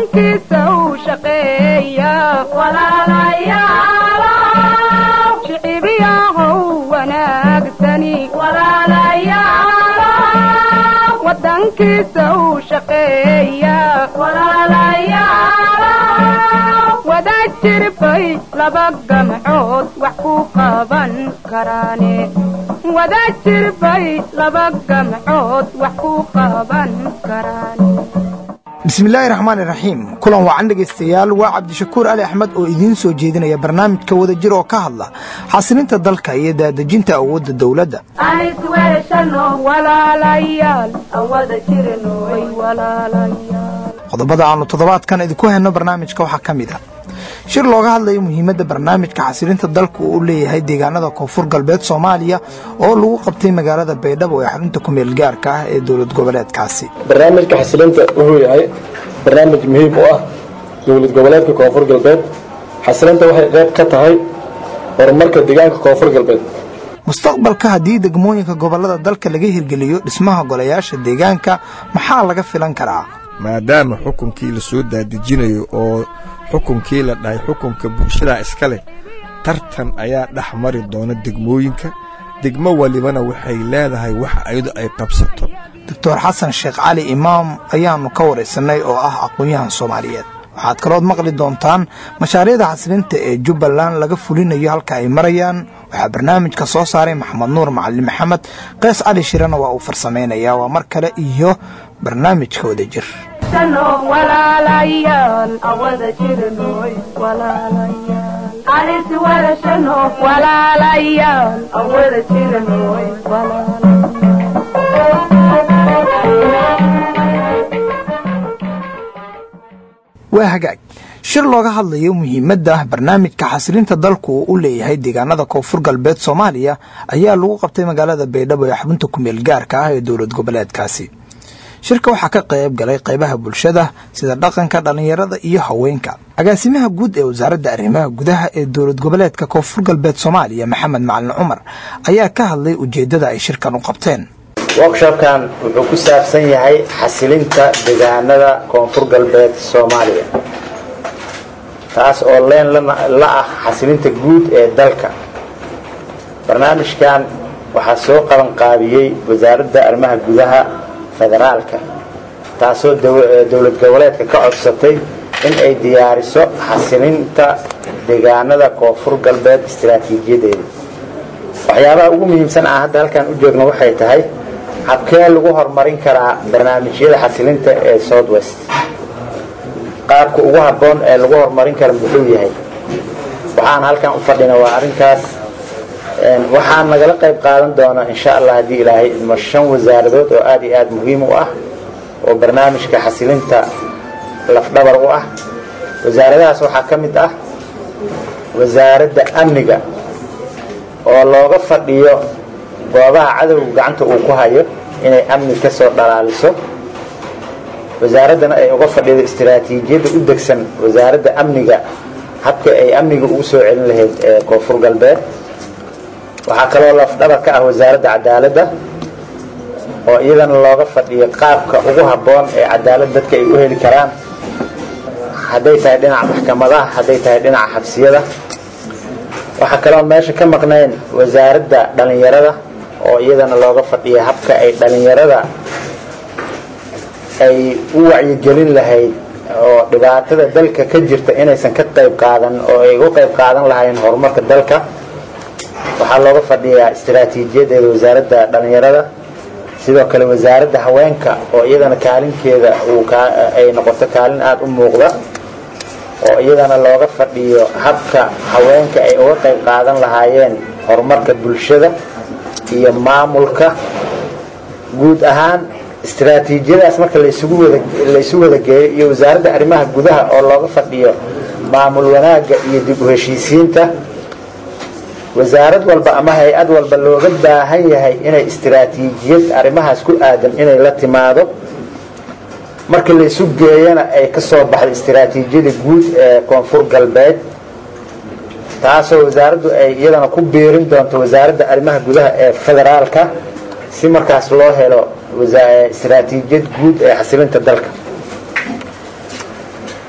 wadankiisa u shaqeeya shicibiyahow wanaagsani wadankiisa u shaqeeya wadaad jirbay laba gamcood wax ku qaban karaane wadaad jirbay laba gamcood wax ku qaban karaane bismillaahi raxmaan iraxiim kulan wacan dhegaystayaal waa cabdishakuur ali axmed oo idiin soo jeedinaya barnaamijka wadajir oo ka hadla xasilinta dalka iyo daadejinta awoodda dowladda qodobada aannu toddobaadkan idinku hayno barnaamijka waxaa ka mid ah shir looga hadlayo muhiimadda barnaamijka xasilinta dalku uu leeyahay deegaanada koonfur galbeed soomaaliya oo lagu qabtay magaalada baydhabo ee xarunta kumeel gaarka ah ee dowlad goboleedkaasi barnaamijka xasilinta wuxuu yahay barnaamij muhiim u ah dowlad goboleedka koonfur galbeed xasilinta waxay qayb ka tahay horumarka deegaanka koonfur galbeed mustaqbalka haddii degmooyinka gobollada dalka laga hirgeliyo dhismaha golayaasha deegaanka maxaa laga filan karaa maadaama xukunkii la soo daadejinayo oo xukunkii la dhahay xukunka bulshadaa iska leh tartan ayaa dhex mari doona degmooyinka degmo walibana waxay leedahay wax ayadu ay qabsato doctor xasan sheekh cali imaam ayaannu ka waraysanay oo ah aqoon-yahan soomaaliyeed waxaad kalood maqli doontaan mashaariicda xasilinta ee jubbaland laga fulinayo halka ay marayaan waxaa barnaamijka soo saaray maxamed nuur macalin maxamed qays cali shirana waa uu farsamaynayaa waa mar kale iyo barnaamijka wadajir waa hagaag shir looga hadlayo muhiimadda barnaamijka xasilinta dalku uu u leeyahay deegaanada koonfur galbeed soomaaliya ayaa lagu qabtay magaalada baydhabo ee xubinta kumeel gaarka ah ee dowlad goboleedkaasi shirka waxaa ka qayb galay qaybaha bulshada sida dhaqanka dhallinyarada iyo haweenka agaasimaha guud ee wasaaradda arrimaha gudaha ee dowlad goboleedka koonfur galbeed soomaaliya maxamed macalin cumar ayaa ka hadlay ujeeddada ay shirkan u qabteen workshopkan wuxuu ku saabsan yahay xasilinta deegaanada koonfur galbeed soomaaliya taas oo leen la ah xasilinta guud ee dalka barnaamijkan waxaa soo qaban qaabiyey wasaaradda arrimaha gudaha federaalka taasoo dowlad goboleedka ka codsatay in ay diyaariso xasilinta deegaanada koonfur galbeed istaraatiijiyadeeda waxyaabaha ugu muhiimsan aan hadda halkan u joogno waxay tahay habkee lagu horumarin karaa barnaamijyada xasilinta ee south west qaabka ugu habboon ee lagu horumarin kara muxuu yahay waxaan halkan u fadhina waa arrinkaas waxaan nagala qayb qaadan doonaa insha allah haddii ilaahay idmo shan wasaaradood oo aad iyo aad muhiim u ah oo barnaamijka xasilinta lafdhabar u ah wasaaradahaas waxaa ka mid ah wasaaradda amniga oo looga fadhiyo goobaha cadowga gacanta uu ku hayo inay amni ka soo dhalaaliso wasaaraddana ay uga fadhido istaraatiijiyadda u degsan wasaaradda amniga habka ay amniga ugu soo celin lahayd ee koonfur galbeed waxaa kaloo lafdhabar ka ah wasaaradda cadaaladda oo iyadana looga fadhiyo qaabka ugu habboon ee cadaalad dadka ay u heli karaan hadday tahay dhinaca maxkamadaha hadday tahay dhinaca xabsiyada waxaa kaloo meesha ka maqnayn wasaaradda dhallinyarada oo iyadana looga fadhiyo habka ay dhallinyarada ay u wacyigelin lahayd oo dhibaatada dalka ka jirta inaysan ka qayb qaadan oo ay uga qayb qaadan lahayn horumarka dalka waxaa looga fadhiyaa istaraatiijiyadeeda wasaaradda dhallinyarada sidoo kale wasaaradda haweenka oo iyadana kaalinkeeda ay noqoto kaalin aada u muuqda oo iyadana looga fadhiyo habka haweenka ay uga qayb qaadan lahaayeen horumarka bulshada iyo maamulka guud ahaan istaraatiijiyadaas marka laysu wada geeyo iyo wasaaradda arrimaha gudaha oo looga fadhiyo maamul wanaagga iyo dib u heshiisiinta wasaarad walba ama hay-ad walba looga baahan yahay inay istaraatiijiyad arrimahaas ku aadan inay la timaado marka laysu geeyana ay ka soo baxdo istaraatiijiyada guud ee koonfur galbeed taasoo wasaaraddu ay iyadana ku biirin doonto wasaaradda arrimaha gudaha ee federaalka si markaas loo helo istaraatiijiyad guud ee xasilinta dalka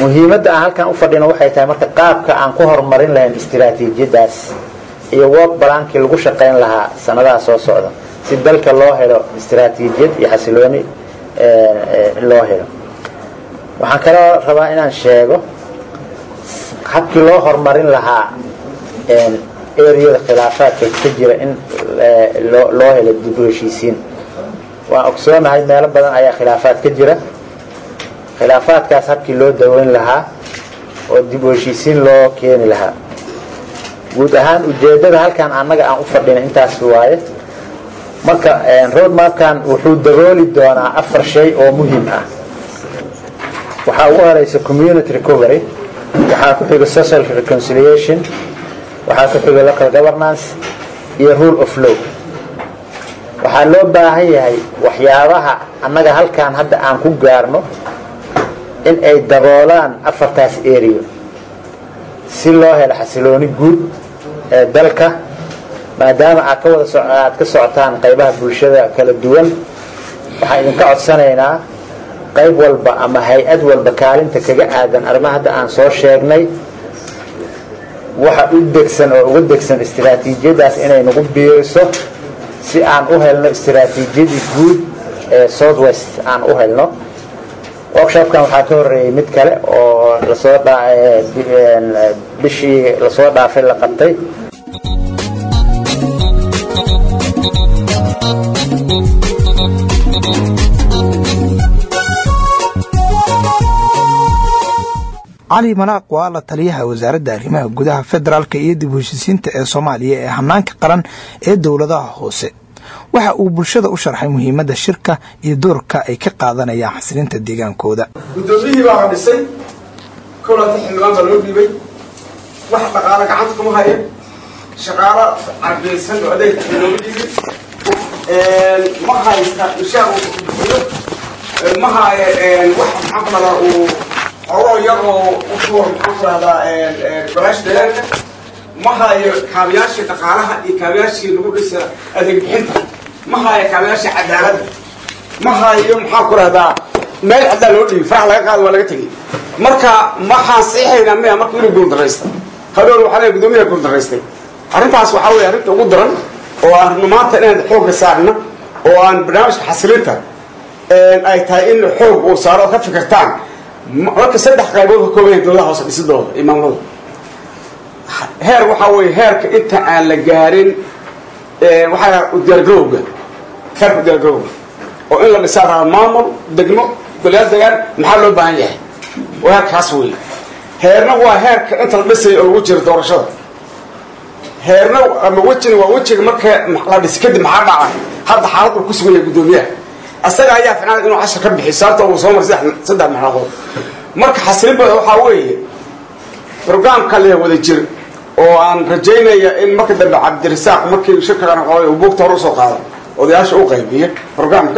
muhiimadda aan halkan u fadhino waxay tahay marka qaabka aan ku horumarin lahayn istiraatiijiyadaas iyo work balaankii lagu shaqayn lahaa sanadaha soo socda si dalka loo helo istiraatiijiyad iyo xasilooni loo helo waxaan kaloo rabaa inaan sheego habkii loo horumarin lahaa eriyada khilaafaadka ka jira in loo helo dib u heshiisiin waan ogsoonahay meelo badan ayaa khilaafaad ka jira khilaafaadkaas habkii loo daweyn lahaa oo dib u heshiisiin loo keeni lahaa guud ahaan ujeeddada halkan annaga aan u fadhina intaas waaye marka road mapkan wuxuu dabooli doonaa afar shay oo muhiim ah waxaa ugu horeysa community recovery waxaa ku xiga social reconciliation waxaa ku xiga local governance iyo rule of law waxaa loo baahan yahay waxyaabaha annaga halkan hadda aan ku gaarno in ay daboolaan afartaas area si loo helo xasilooni guud ee dalka maadaama aad ka wada aad ka socotaan qaybaha bulshada kala duwan waxaan idinka codsanaynaa qayb walba ama hay-ad walba kaalinta kaga aadan arrimaha hadda aan soo sheegnay waxa u degsan oo uga degsan istiraatiijiyadaas inay nagu biiriso si aan u helno istiraatiijiyadii guud ee south west aan u helno workshopkan waxaa ka horeeyey mid kale oo lasoo bishii lasoo dhaafay la qabtay cali malaaq waa la taliyaha wasaaradda arrimaha gudaha federaalka iyo dib u heshisiinta ee soomaaliya ee hanaanka qaran ee dowladaha hoose waxa uu bulshada u sharxay muhiimadda shirka iyo doorka ay ka qaadanayaan xasilinta deegaankooda guddoomiyihii baa la dhisay kowlanta xildhibaan baa loo dhiibay wax dhaqaalo gacanta kuma haya shaqaalo carbiyaysan oo adeeg looga dhiibay ma haysta mishaar uu bixiyo ma haya wax maxaan ku dhahdaa uu xogoo yar oo usuur maxaan ku dhahdaa balaash deegaanka ma hayo kaabayaashii dhaqaalaha iyo kaabayaashii lagu dhisa adeeg bixinta ma hayo kaabayaashii cadaaladda ma hayo maxaan ku dhahdaa meel caddaa loo dhiibi farax laga qaado waa laga tegey marka maxaan siixaynaa miya marka inuu guuldaraysta hadoor waxaa leeyahay guddoomiyaha guuldaraystay arrintaas waxaa weeye arrinta ugu daran oo aan maanta inaan xoogga saarna oo aan barnaamijka xasilinta ay tahay in xoog uu saaro oo ka fikirtaan marka saddex qaybood ka kooban yahay dowladaha hoose dhisidooda iyo maamulada heer waxaa weeye heerka inta aan la gaarin waxaa udiyaargarowga heerka udiyaargarowga oo in la dhisaa raba maamul degmo golayaal degaan maxaa loo baahan yahay oo heerkaas weeye heerna waa heerka inta la dhisaya oo lagu jiro doorashada heerna ama wejina waa wejiga marka la dhis kadib maxaa dhaca hadda xaalad uu ku sugan yahay guddoomiyaha asaga ayaa ficnaan inuu cashar ka bixi sababta uu soo maray saddex saddex marxaladood marka xasilin bada waxaa weeye brograamka leeyahay wada jir oo aan rajaynaya in marka dambe cabdirasaaq markii shirkagan qabay uu buugta hore usoo qaado odayaasha u qaybiya brograamka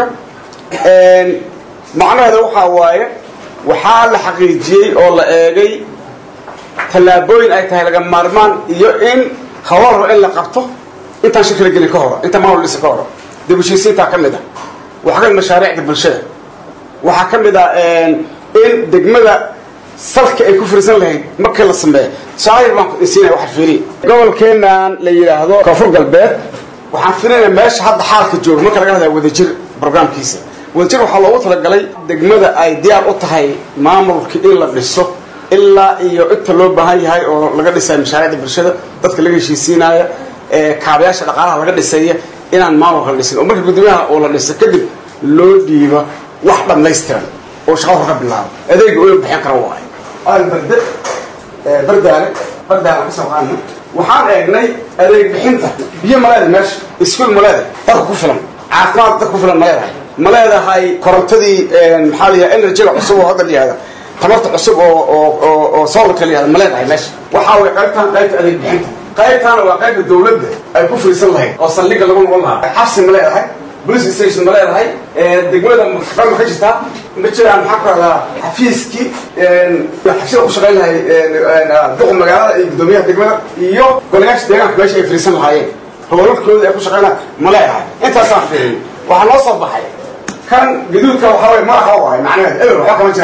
macnaheeda waxaa waaye waxaa la xaqiijiyey oo la eegay tallaabooyin ay tahay laga maarmaan iyo in hawaro in la qabto intaan shirka la gelin ka horo intaan maamul dhisa ka horo dib heshiisiintaa ka mid a waxaa ka mid mashaariicda bulshada waxaa ka mid a in degmada salka ay ku firisan lahayd markii la sameeyo tusaale baan siinaya waxaan fiiriya gobolkeenan la yidhaahdo koonfur galbeed waxaan fiirinaya meesha hadda xaalka jooga marka laga hadlaya wadajir programkiisa wadajir waxaa loogu talagalay degmada ay diyaar u tahay maamulka in la dhiso ilaa iyo inta loo baahan yahay oo laga dhisayo mashaariicda bulshada dadka laga heshiisiinaya kaabayaasha dhaqaalaha laga dhisaya inaan maamulka la dhisin oo marka guddoomiyaha oo la dhiso kadib loo dhiibo wax dhammaystiran oo shaqada hor ka bilaabo adeega oo bixin kara waayo albarde bardaale bardaale ka soo qaadna waxaan eegnay adeeg bixinta biyo ma leedahay meesha iskuol ma leedahay dadka ku filan caafimaad dadka ku filan ma leedahay ma leedahay korontadii maxaa la yidhaha energyga cusub oo hadda la yihahda tamarta cusub oo oo oo oo solarka la yihahda ma leedahay meesha waxaa way qaybtaan qaybta adeeg bixinta qaybtaana waa qaybta dawladda ay ku firiisan lahayd oo saldhigga lagu noqon lahaa xabsi ma leedahay police station ma leedahay degmada maxkamad ma ka jirtaa ma jiraan maxaa ku rahdaa xafiiskii xabsida ku shaqayn lahay duqa magaalada iyo guddoomiyaha degmada iyo golayaasha deegaanka meesha ay firiisan lahaayeen howlalkooda ay ku shaqaynaa ma leedahay intaasaan fiirin waxaa noo soo baxay kan gaduudka waxaa way madaxa u ahay macnaheed eber waxba kama jiraan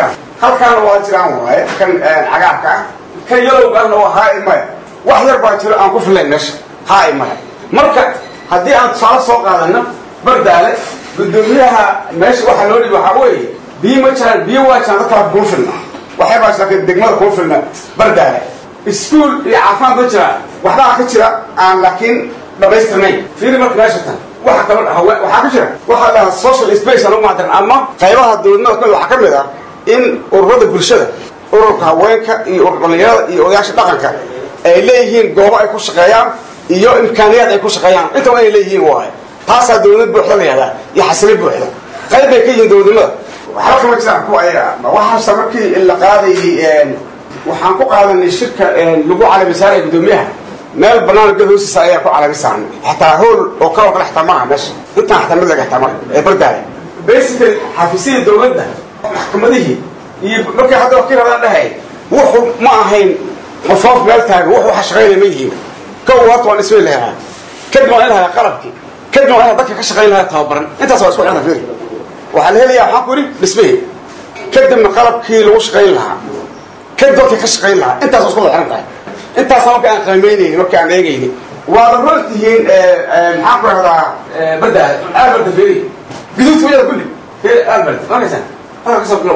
halkaana waa jiraan waaye kan cagaarka ah kan yalowga ahna waa haa maya wax yar baa jiro aan ku filayn meesha haa maya marka haddii aan tusaale soo qaadano bardaale guddoomiyaha meesha waxaa loo dhibi waxaa weeye biyo ma jiraan biyo waa jiraan dadkaa kuma filna waxay baa laakiin degmada kuma filna bardaale iskuol iyo caafimaad ma jiraan waxbaa ka jira aan laakiin dhamaystirnayn fiiri marka meesha tan waxa kalo hawe waxaa ka jira waxaa dhahaa social space aan ugu macdaran ama qaybaha dowladnimada kamid waxaa ka mid ah in ururada bulshada ururka haweenka iyo urur dhalinyarada iyo odayaasha dhaqanka ay leeyihiin goobo ay ku shaqeeyaan iyo imkaaniyaad ay ku shaqeeyaan intaba inay leeyihiin waaye taasaa dowlad buuxda la yihahdaa iyo xasili buuxda qayb bay ka yihiin dowladnimada waxba kama jiraan kuwa ayaga waxaase markii la qaadayay waxaan ku qaadanay shirka lagu calami saaray guddoomiyaha meel banaan ged hoostiisa ayaa ku calami saarnay xataa hool oo kaloo kale xataa maaha meesha intaan xataa mid laga xataa mara ee bardaaya basically xafiisyadii dowladda maxkamadihii iyo markii hadda wakiil hadaan dhahay wuxuu ma ahayn qofoof meel taagan wuxuu waxa shaqaynaya ma yihiin kow horta waan ismay lahaa kadib waan in lahaa qalabkii kadib waan in dadka ka shaqayn lahaa tababaran intaas waa isku xirna fiiri waxaa la helayaa waxaan ku yidhi dhismihii kadibna qalabkii lagu shaqayn lahaa kadib dadka ka shaqayn lahaa intaas waa isku wada xiran tahay intaasa marka aan qiimaynayni marka aan eegayni waada run tihiin maxaan ku rahdaa bardaada alberta feri guduudka wayada kulli feri albert markaysa halka kasoo bilow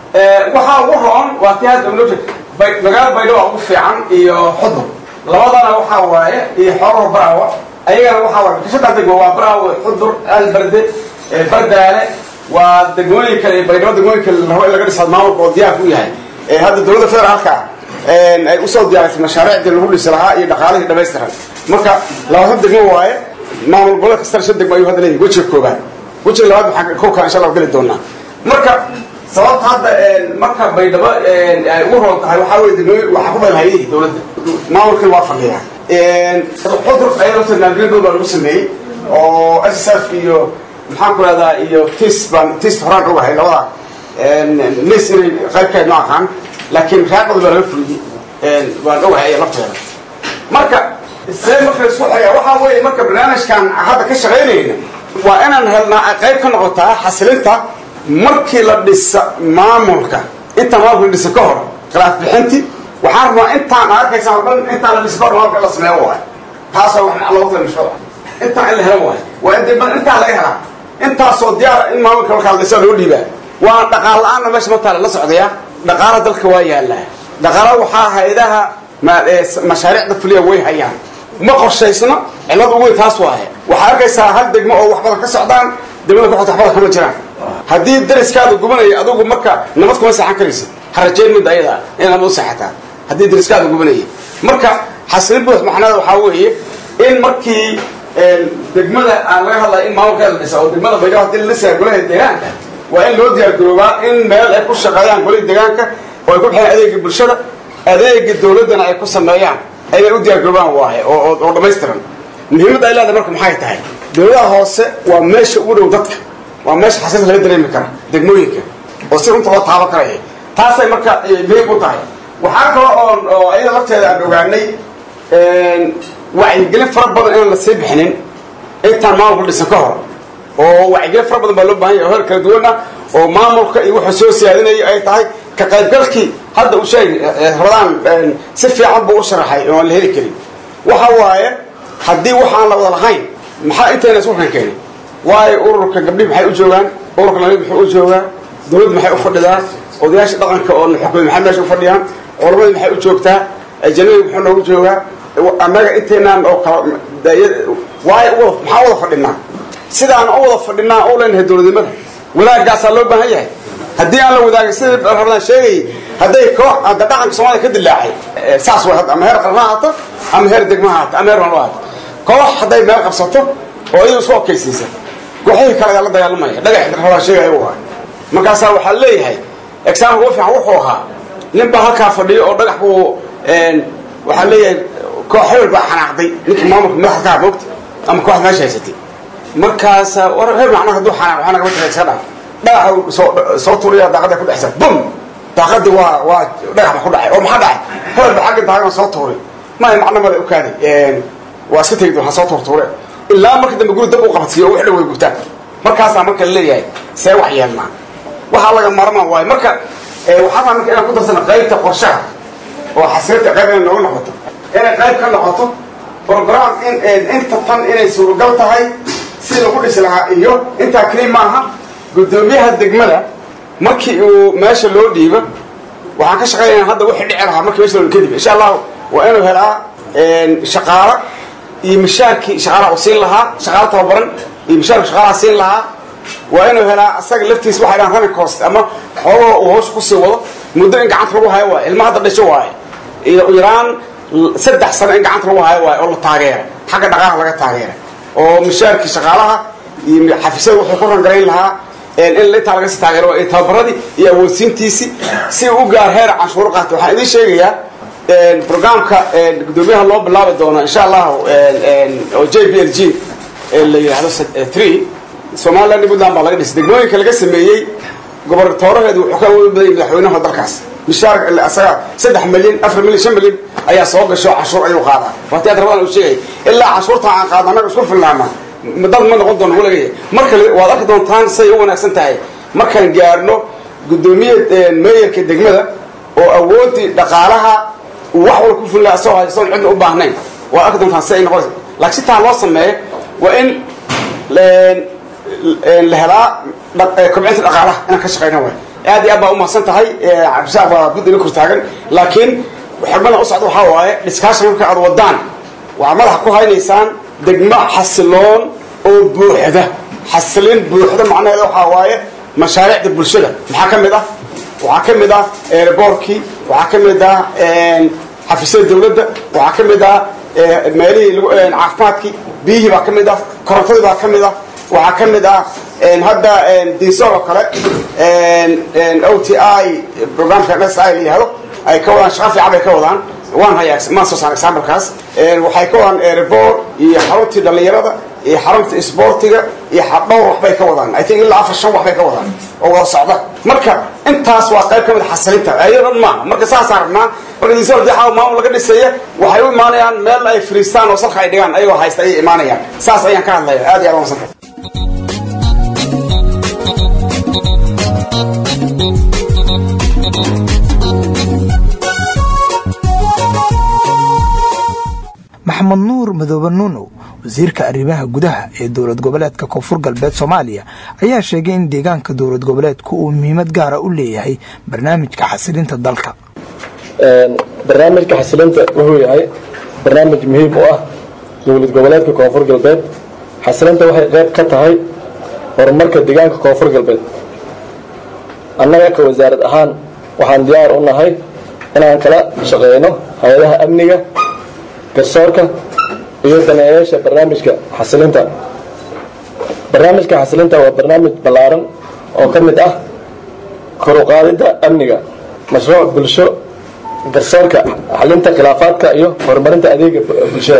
waxaa ugu roon waa tii hadda noo jeed magaalo baydho waa ugu fiican iyo xudur labadana waxaa waaye iyo xoolaha baraawa ayagana waxaa waaye kashadaa degmo waa baraawa xudur alberde bardaale waa degmooyin kale baydhabo degmooyin kale la rabo in laga dhisaa maamulka oo diyaarka u yahay hadda dowladda federaalka ay usoo diyaarisay mashaariicdii lagu dhisi lahaa iyo dhaqaalihii dhamaystiran marka labaatan degmo waaye maamul goboleed kastana shan degmo ayuu hadda leeyahy wejiga koobaad wejiga labaad waxaan kolkaa insha allah geli doonaa marka sababta hadda marka baydhabo ay ugu roon tahay waxaa weye degmooyin waxaa ku badan hayadihii dowladda maamulkii waa fadhiyaa xudur ayaa lafta naangelin baa lagu sameeyey oo s s f iyo maxaan ku rahdaa iyo tis baan tis horaan ogahay labada nis inay qaybkeed ma aqaan laakiin raaqadu baa laga fuliyey waan ogahay lafteeda marka see marka isku xaya waxaa weeye marka barnaamijkan hadda ka shaqaynayna waa inaan helnaa qayb ka noqotaa xasilinta markii la dhisa maamulka intaan maamulka la dhisa ka hor khilaaf bixinti waxaan rabaa intaan arkaysa o dhan intaan la dhisa ka hor maamulka la sameeyo waay taasoo wax loogu tala mashruuc intaan in la helo waay waa in dib intaan laga helaa intaasoo diyaara in maamulka markaa la dhisa loo dhiibaa waa dhaqaal la-aanna meesha markaa la socdaya dhaqaala dalka waa yaallaa dhaqaala waxaa hay-adaha mashaariicda fuliya way hayaan ma qorshaysno cillad ugu weyn taas waaye waxaa arkaysaa hal degmo oo wax badan ka socdaan degmada ku xigta waxbadan kama jiraan haddii dariskaada gubanaya adugu marka nabad kuma seexan karaysid ha rajayn mid ayada in nabad u seexataa haddii dariskaada gubanaya marka xasilin buux macnada waxaa weeye in markii degmada aan laga hadlaya in maamulkeeda la dhisa oo degmada baydhabo hadii la dhisaya golaha deegaanka waa in loo diyaar garoobaa in meel ay ku shaqeeyaan golihii deegaanka oo ay ku bixiyaan adeegii bulshada adeega dawladdana ay ku sameeyaan ayay u diyaar garoobaan waaye oo dhammaystiran muhiimadda ay leedahay marka maxay tahay dawladaha hoose waa meesha ugu dhow dadka waa meesha xasilta laga dareemi kara degmooyinka oo si runta loo taaban karaya taasay marka muhiim u tahay waxaa kale oon oo ayada lafteeda aan ogaanay wacyigelin fara badan inaan la sii bixinin intaan maamulka dhisan ka hor oo wacyigelin fara badan baa loo bahan yahay oo heer kala duwan ah oo maamulka iyo wuxuu soo siyaadinayo ay tahay ka qaybgalkii hadda uu sheegay rabadaan si fiican buu u sharaxay oo aan la heli karin waxa waaye haddii waxaan la wada lahayn maxaa intayna isku kan keenay waayo ururka gabdhihi maxay u joogaan ururka lamid muxuu u joogaa dawladdu maxay u fadhidaa odayaasha dhaqanka oo na xukumay maxay meesha u fadhiyaan culamadii maxay u joogtaa ajanabi muxuu noogu joogaa annaga intaynaan oo kala waayo maxaa wada fadhinaa sidaan u wada fadhinaa u leenahay dowladnimada wadaagaasaa loo baahan yahay haddii aan la wadaagin sidii rabadaan sheegayay hadday koox hadda dhaqanka soomaliya ka dilaacay saas way hadda ama heer qaran ha haato ama heer degmo ha haato ama heer maamul ha haato koox hadday meel qabsato oo iyadu isku okaysiisa kooxihii kale ayaa la dagaalamaya dhagax rabadaan sheegaya u ahay markaasaa waxaa leeyahay exaamka ugu fiican wuxuu ahaa nin baa halkaa fadhiyo oo dhagax buu waxaa leeyahay koox hebel baa xanaaqday ninkii maamulka madaxda ka moogta ama kooxda meesha haysatay markaasa war hebel macnaha hadduu xanaaq waxaa nagama taga iska dhaaf dhagaxa soo soo tuuriya daaqada ku dhexsa bum daaqadii waa waa dhagax ba ku dhacay oo maxaa dhacay hebel ba xagga daaqada soo tuuray maya macno male u kaaday waa iska tegi doon ha soo tuurtuure ilaa marka dambe guri dab u qabadsiiyo oo wix dhan way gubtaan markaasaa marka la leeyahay see wax yeelnaa waxaa laga marana waayo marka waxaa raa marka inaan ku darsano qaybta qorshaha oo xasilinta qayb inay noogu noqoto inay qayb ka noqoto program in inta tan inay suuragal tahay si lagu dhisi lahaa iyo intaa keli maaha guddoomiyaha degmada markii uu meesha loo dhiibo waxaan ka shaqaynaya hadda wixii dhici lahaa markii meesha loo kadib insha allahu waa inuu helaa shaqaalo iyo mishaarkii shaqaalaha u siin lahaa shaqaalo tababaran iyo mishaarki shaqaalaha siin lahaa waa inuu helaa asaga laftiisa waxay dhahan running cost ama xoogoo uu hawsha kusii wado muddo in gacanta lagu hayo waaye ilma hadda dhasho waaye iyo yaraan saddex sano in gacanta lagu hayo waaye oo la taageera xagga dhaqaalaha laga taageera oo mishaarkii shaqaalaha iyo xafiisyada wuxuu ku rangarayn lahaa in intaa laga sii taageero waa tababaradii iyo awoodsiintiisii si u gaar heer canshuuro qaata waxaan idiin sheegayaa programka guddoomiyaha loo bilaabi doono insha allahu oo j b l g la yidhaahdo tree somaliland iyo puntland baa laga dhisay degmooyinka laga sameeyey gobernatooraheedu wuxuu ka awoodi badayay madaxweynaha dalkaas mishaar asaga saddex milyan afar milyan shan milyan ayaa soo gasho canshuur ayuu qaadaa waati aad rabadan uu sheegay ilaa canshuurta aan qaadno annaga isku filnaana dad ma noqon doono walagaya marka waad arki doontaan say u wanaagsan tahay markaan gaarno guddoomiye meeyarka degmada oo awoodii dhaqaalaha uu wax walba ku fulnaa asagoo haystoon cidna u baahnayn waad arki doontaan si ay noqonaysa laakiin si taa loo sameeyo waa in la helaa kobcinta dhaqaalaha inaan ka shaqayna waay aad iyo aad baa umahadsan tahay cabdisaaq baa bud ina kor taagan laakiin xigmada u socda waxaa waaye dhiskaashan marka aad wadaan waxaad madaxa ku haynaysaan degmo xasiloon oo buuxda xasilin buuxda macnaheeda waxaa waaye mashaariicda bulshada maxaa ka mid ah waxaa ka mid ah eeboorkii waxaa ka mid ah xafiisyada dawladda waxaa ka mid ah meelihii caafimaadkii biyihii baa ka mid ah korontadii baa ka mid ah waxaa ka mid ah hadda diisool oo kale o t i programka s i la yihahdo ay ka wadaan shaqa fiican bay ka wadaan waan hayaa maan soo saan examplekaas waxay ka wadaan airboor iyo xaruntii dhallinyarada iyo xarunta isboortiga iyo dhowr waxbay ka wadaan i think ilaa afar shan waxbay ka wadaan oo wada socda marka intaas waa qayb ka mid xasilinta ayado dhan maaha marka saasaan rabnaa marka diisool dii xaw maamul laga dhisaya waxay u imaanayaan meel ay fariistaan oo salka ay dhigaan ayagoo haysta ayay imaanayaan saas ayaan ka hadlaya aad iyo aad umadsantay maxamed nuur madoobe nuunow wasiirka arrimaha gudaha ee dowlad goboleedka koonfur galbeed soomaaliya ayaa sheegay in deegaanka dowlad goboleedku uu muhiimad gaara u leeyahay barnaamijka xasilinta dalka barnaamijka xasilinta wuxuu yahay barnaamij muhiim u ah dowlad goboleedka koonfur galbeed xasilinta waxay qayb ka tahay horumarka deegaanka koonfur galbeed annaga ka wasaarad ahaan waxaan diyaar u nahay inaan kala shaqeyno hay-adaha amniga garsoorka iyo daneeyaasha barnaamijka xasilinta barnaamijka xasilinta waa barnaamij ballaaran oo ka mid ah koruqaadidda amniga mashruuc bulsho garsoorka xalinta khilaafaadka iyo horumarinta adeega bulshada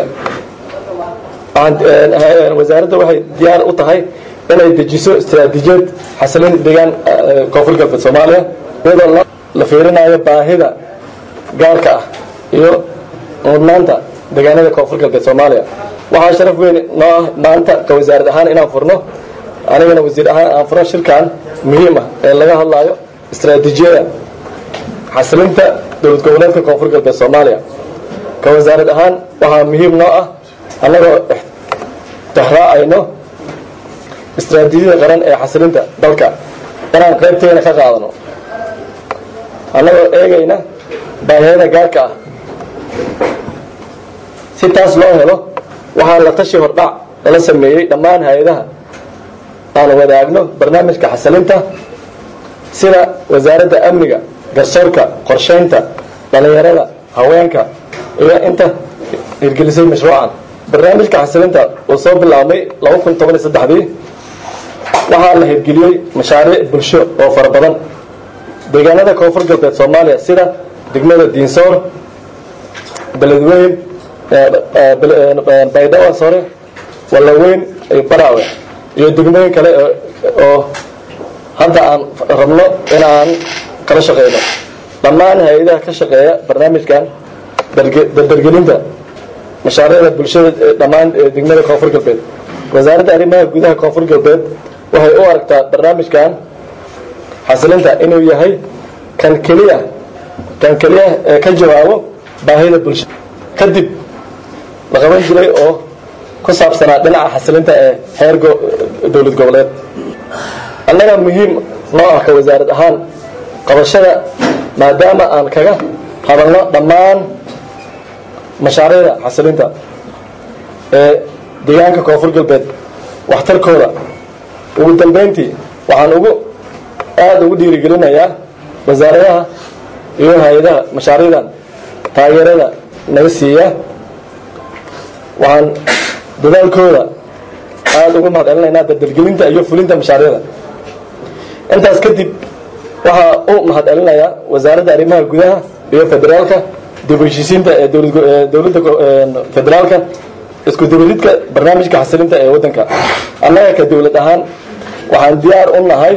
wasaaradda waxay diyaar u tahay inay dejiso istaraatiijiyad xasilin deegaan koonfur galbeed soomaaliya iyadoo la fiirinayo baahida gaarka ah iyo mudnaanta deegaanada koonfur galbeed soomaaliya waxaa sharaf weyn noo ah maanta ka wasaarad ahaan inaan furno anigana wasiir ahaan aan furno shirkan muhiim ah ee laga hadlayo istaraatiijiyada xasilinta dowlad goboleedka koonfur galbeed soomaaliya ka wasaarad ahaan waxaa muhiim noo ah annagoo tixraacayno istaraatiijiyada qaran ee xasilinta dalka inaan qaybteena ka qaadano annagoo eegayna baahiyada gaarka ah si taas loo helo waxaa la tashi hordhac lala sameeyey dhammaan hay-adaha aan wadaagno barnaamijka xasilinta sida wasaaradda amniga garsoorka qorshaynta dhallinyarada haweenka iyo inta hirgelisay mashruucan barnaamijka xasilinta uu soo bilaabmay laba kun toban iyo saddexdii waxaa la hirgeliyey mashaariic bulsho oo fara badan deegaanada koonfur galbeed soomaaliya sida degmada diinsoor beledweyn baydhabo sore wallaweyn iyo baraawe iyo degmooyin kale oo hadda aan rabno inaan kala shaqeyno dhammaan hay-adaha ka shaqeeya barnaamijkan dardargelinta mashaariicda bulshada dhammaan degmada koonfur galbeed wasaaradda arrimaha gudaha koonfur galbeed waxay u aragtaa barnaamijkan xasilinta inuu yahay kan keliya kan keliya ee ka jawaabo baahida bulshada kadib la qaban jiray oo ku saabsanaa dhinaca xasilinta ee heer dowlad goboleed annaga muhiim noo ah ka wasaarad ahaan qabashada maadaama aan kaga hadalno dhammaan mashaariicda xasilinta ee deegaanka koonfur galbeed waxtarkooda ugu dambeyntii waxaan ugu aada ugu dhiirigelinayaa wasaaradaha iyo hay-adaha mashaariicdan taageerada naga siiya waxaan dadaalkooda aada ugu mahad celinaynaa dardargelinta iyo fulinta mashaariicda intaas kadib waxaa u mahad celinayaa wasaaradda arrimaha gudaha iyo federaalka dib u heshiisiinta ee dowladda federaalka isku dabaridka barnaamijka xasilinta ee waddanka annaga ka dowlad ahaan waxaan diyaar u nahay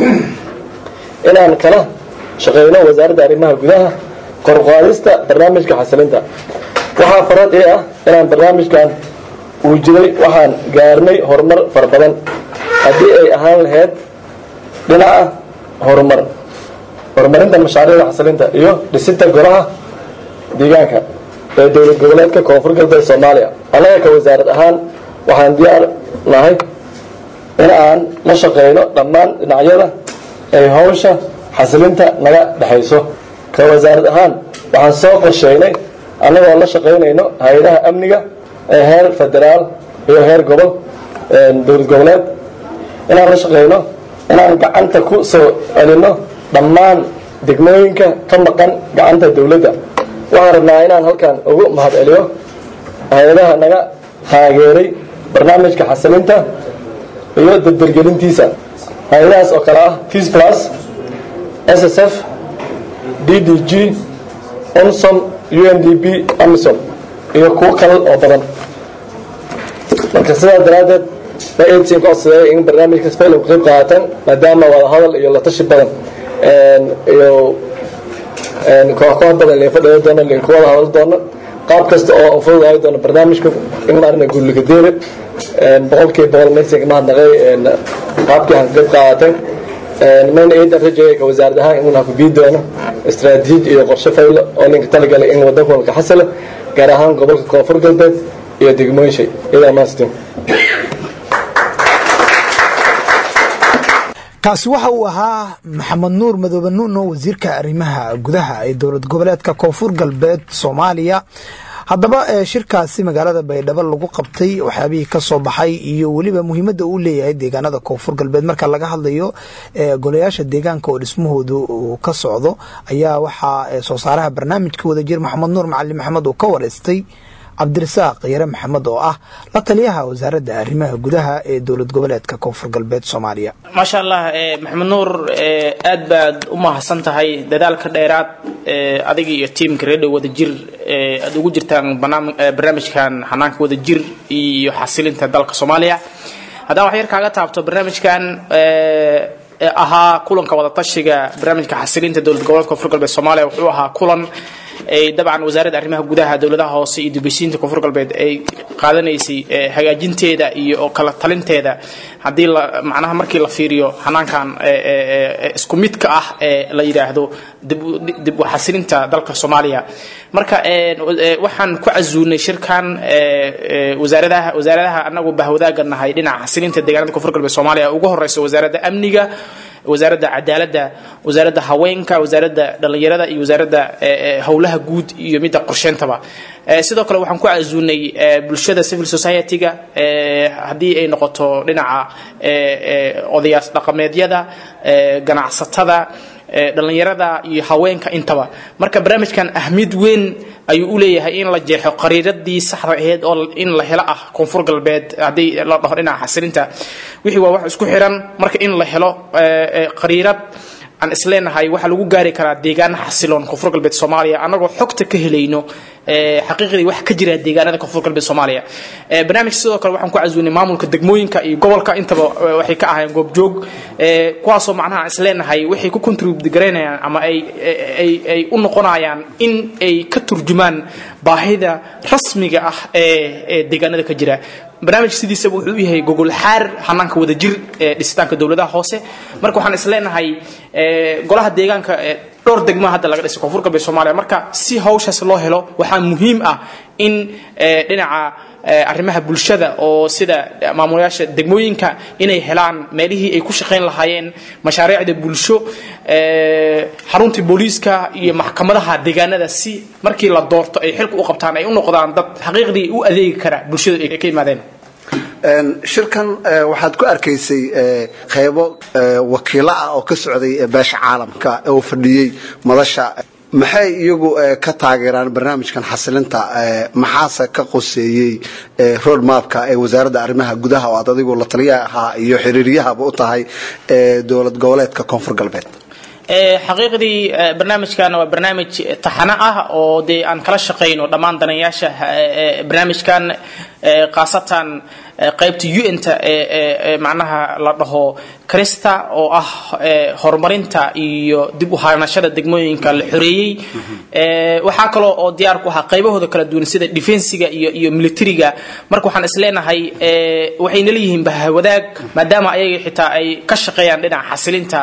inaan kala shaqeyno wasaaradda arrimaha gudaha korqaadista barnaamijka xasilinta waxaa farad ii ah inaan barnaamijkan uu jiray waxaan gaarnay horumar fara badan haddii ay ahaan lahayd dhinaca horumar horumarinta mashaariicda xasilinta iyo dhisinta golaha deegaanka ee dowlad goboleedka koonfur galbeed soomaaliya annaga ka wasaarad ahaan waxaan diyaar nahay in aan la shaqeyno dhammaan dhinacyada ay hawsha xasilinta naga dhexayso ka wasaarad ahaan waxaan soo qorsheynay annagoo la shaqaynayno hay-adaha amniga ee heer federaal iyo heer gobol dowlad goboleed inaan la shaqeyno inaan gacanta ku soo celinno dhammaan degmooyinka ka maqan gacanta dowladda waxaan rabnaa inaan halkan ugu mahad celiyo hay-adaha naga taageeray barnaamijka xasilinta iyo dardargelintiisa hay-adahaas oo kale ah tis plus s s f d d g onsom u n d p amisom iyo kuwo kale oo badan marka sidaas daraaddeed ma aidsin codsaday in barnaamijka spayl ka qayb qaatan maadaama wada hadal iyo la tashi badan iyo koox koox badan lin fadhiyo doono lin ku wada hadal doono qaab kasta oo aan fududahay doono barnaamijka in maarna gulliga deere boqolkiiba boqol mexiga mahadnaqay qaabkii aan ka qayb qaatay mayna ciidan rajaya ka wasaarad ahaan inuu ku bii doono istaraatiiji iyo qorshe faylo oo ninka talagalay in wadanka walka xasila gaar ahaan gobolka koonfur galbeed iyo degmooyin shay idaa maastin kaasi waxa uu ahaa maxamed nuur madoobe nuuno wasiirka arrimaha gudaha ee dowlad goboleedka koonfur galbeed soomaaliya haddaba shirkaasi magaalada baydhabo lagu qabtay waxyaabihii ka soo baxay iyo weliba muhiimadda uu leeyahay deegaanada koonfur galbeed marka laga hadlayo golayaasha deegaanka oo dhismahoodu uu ka socdo ayaa waxaa soo saaraha barnaamijka wadajir maxamed nuur macalin maxamed uu ka wareystay cabdirasaaq yare maxamed oo ah la taliyaha wasaaradda arrimaha gudaha ee dowlad goboleedka koonfur galbeed soomaaliya maasha allah maxamed nuur aad baad u mahadsan tahay dadaalka dheeraad adiga iyo tiimka reedhow wadajir aad ugu jirtaan barnaamijkan xanaanka wadajir iyo xasilinta dalka soomaaliya haddaan wax yar kaaga taabto barnaamijkan ahaa kulanka wadatashiga barnaamijka xasilinta dowlad goboleedka koonfur galbeed soomaaliya wuxuu ahaa kulan ay dabcan wasaaradda arrimaha gudaha dowladaha hoose iyo dibheshiinta koonfur galbeed ay qaadanaysay hagaajinteeda iyo kala talinteeda haddii la macnaha markii la fiiriyo xanaankan isku midka ah ee la yidhaahdo dib u xasilinta dalka soomaaliya marka waxaan ku casuunay shirkan wasaaradaha wasaaradaha anagu bahwadaaga nahay dhinaca xasilinta deegaanada koonfur galbeed soomaaliya ugu horeysa wasaaradda amniga wasaaradda cadaaladda wasaaradda haweenka wasaaradda dhallinyarada iyo wasaaradda howlaha guud iyo midda qorsheentaba sidoo kale waxaan ku casuunay bulshada civil society-ga haddii ay noqoto dhinaca odayaas dhaqameedyada ganacsatada dhallinyarada iyo haweenka intaba marka barnaamijkan ahmiyad weyn ayuu u leeyahay in la jeexo qariiradii saxda aheyd oo in la helo ah koonfur galbeed haddii la dhaho dhinaca xasilinta wixii waa wax isku xiran marka in la helo qariirad aan isleenahay waxaa lagu gaari karaa deegaana xasiloon koonfur galbeed soomaaliya annagoo xogta ka helayno xaqiiqdii wax ka jira deegaanada koonfur galbeed soomaaliya barnaamijka sidoo kale waxaan ku casuunay maamulka degmooyinka iyo gobolka intaba waxay ka ahaayeen goobjoog kuwaasoo macnaha isleenahay waxay ku contribute garaynayaan ama ay ay ay u noqonayaan in ay ka turjumaan baahida rasmiga ah ee deegaanada ka jira barnaamij sidiisaba wuxuu u yahay gogol xaar hanaanka wadajir ee dhisitaanka dowladaha hoose marka waxaan isleenahay golaha deegaanka dhowr degmo hadda laga dhisay koonfur galbeed soomaaliya marka si hawshaas loo helo waxaa muhiim ah in dhinaca arrimaha bulshada oo sida maamulayaasha degmooyinka inay helaan meelihii ay ku shaqayn lahaayeen mashaariicda bulsho xaruntii booliiska iyo maxkamadaha deegaanada si markii la doorto ay xilka u qabtaan ay u noqdaan dad xaqiiqdii u adeegi kara bulshada ay ka yimaadeen shirkan waxaad ku arkaysay qaybo wakiilo ah oo ka socday beesha caalamka oo fadhiyey madasha maxay iyagu ka taageeraan barnaamijkan xasilinta maxaase ka qoseeyey road mapka ee wasaaradda arrimaha gudaha oo aad adigu la taliya ahaa iyo xiriiryahaba u tahay dowlad goboleedka koonfur galbeed xaqiiqdii barnaamijkan waa barnaamij taxano ah oo dee aan kala shaqayno dhammaan danayaasha barnaamijkan khaasatan qaybta un-ta ee macnaha la dhaho krista oo ah horumarinta iyo dib u haanashada degmooyinka la xoreeyey waxaa kaloo oo diyaar ku ahaa qaybahooda kala duwan sida defensiga iyo iyo militariga marka waxaan isleenahay waxayna leeyihiin bahwadaag maadaama ayaga xitaa ay ka shaqeeyaan dhinaca xasilinta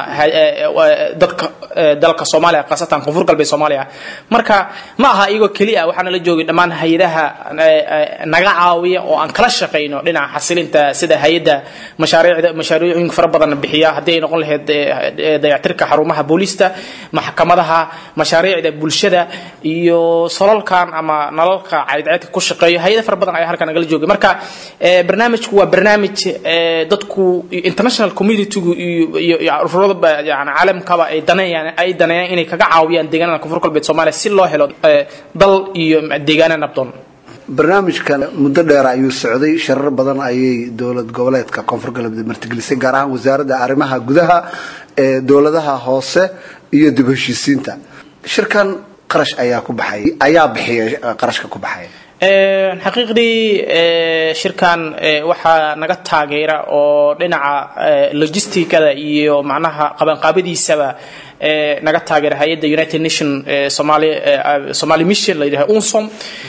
dadka dalka soomaaliya khaasatan koonfur galbeed soomaaliya marka ma aha iyagoo keli ah waxaana la joogay dhammaan hay-adaha naga caawiya oo aan kala shaqayno dhinaca xasilinta sida hay-adda mashaariicda mashaariicooyin fara badan bixiya haddii ay noqon lahayd dayactirka xarumaha booliista maxkamadaha mashaariicda bulshada iyo solalkan ama nalalka caydceedka ku shaqeeyo hay-ada fara badan ayaa halkan nagala joogay marka barnaamijku waa barnaamij dadku international communitygu iyo ururada yani caalamkaba ay daneeyaan ay daneeyaan inay kaga caawiyaan deegaanada koonfur galbeed soomaaliya si loo helo dal iyo deegaana nabdoon barnaamijkan muddo dheer ayuu socday sharar badan ayay dowlad goboleedka koonfur galbeed martigelisay gaar ahaan wasaaradda arrimaha gudaha ee dowladaha hoose iyo dib heshiisiinta shirkan qarash ayaa ku baxay ayaa bixiya qarashka ku baxaya xaqiiqdii shirkan waxaa naga taageera oo dhinaca logisticada iyo macnaha qabanqaabadiisaba naga taageera hay-adda united nation somali somali mission la yidhaha unsom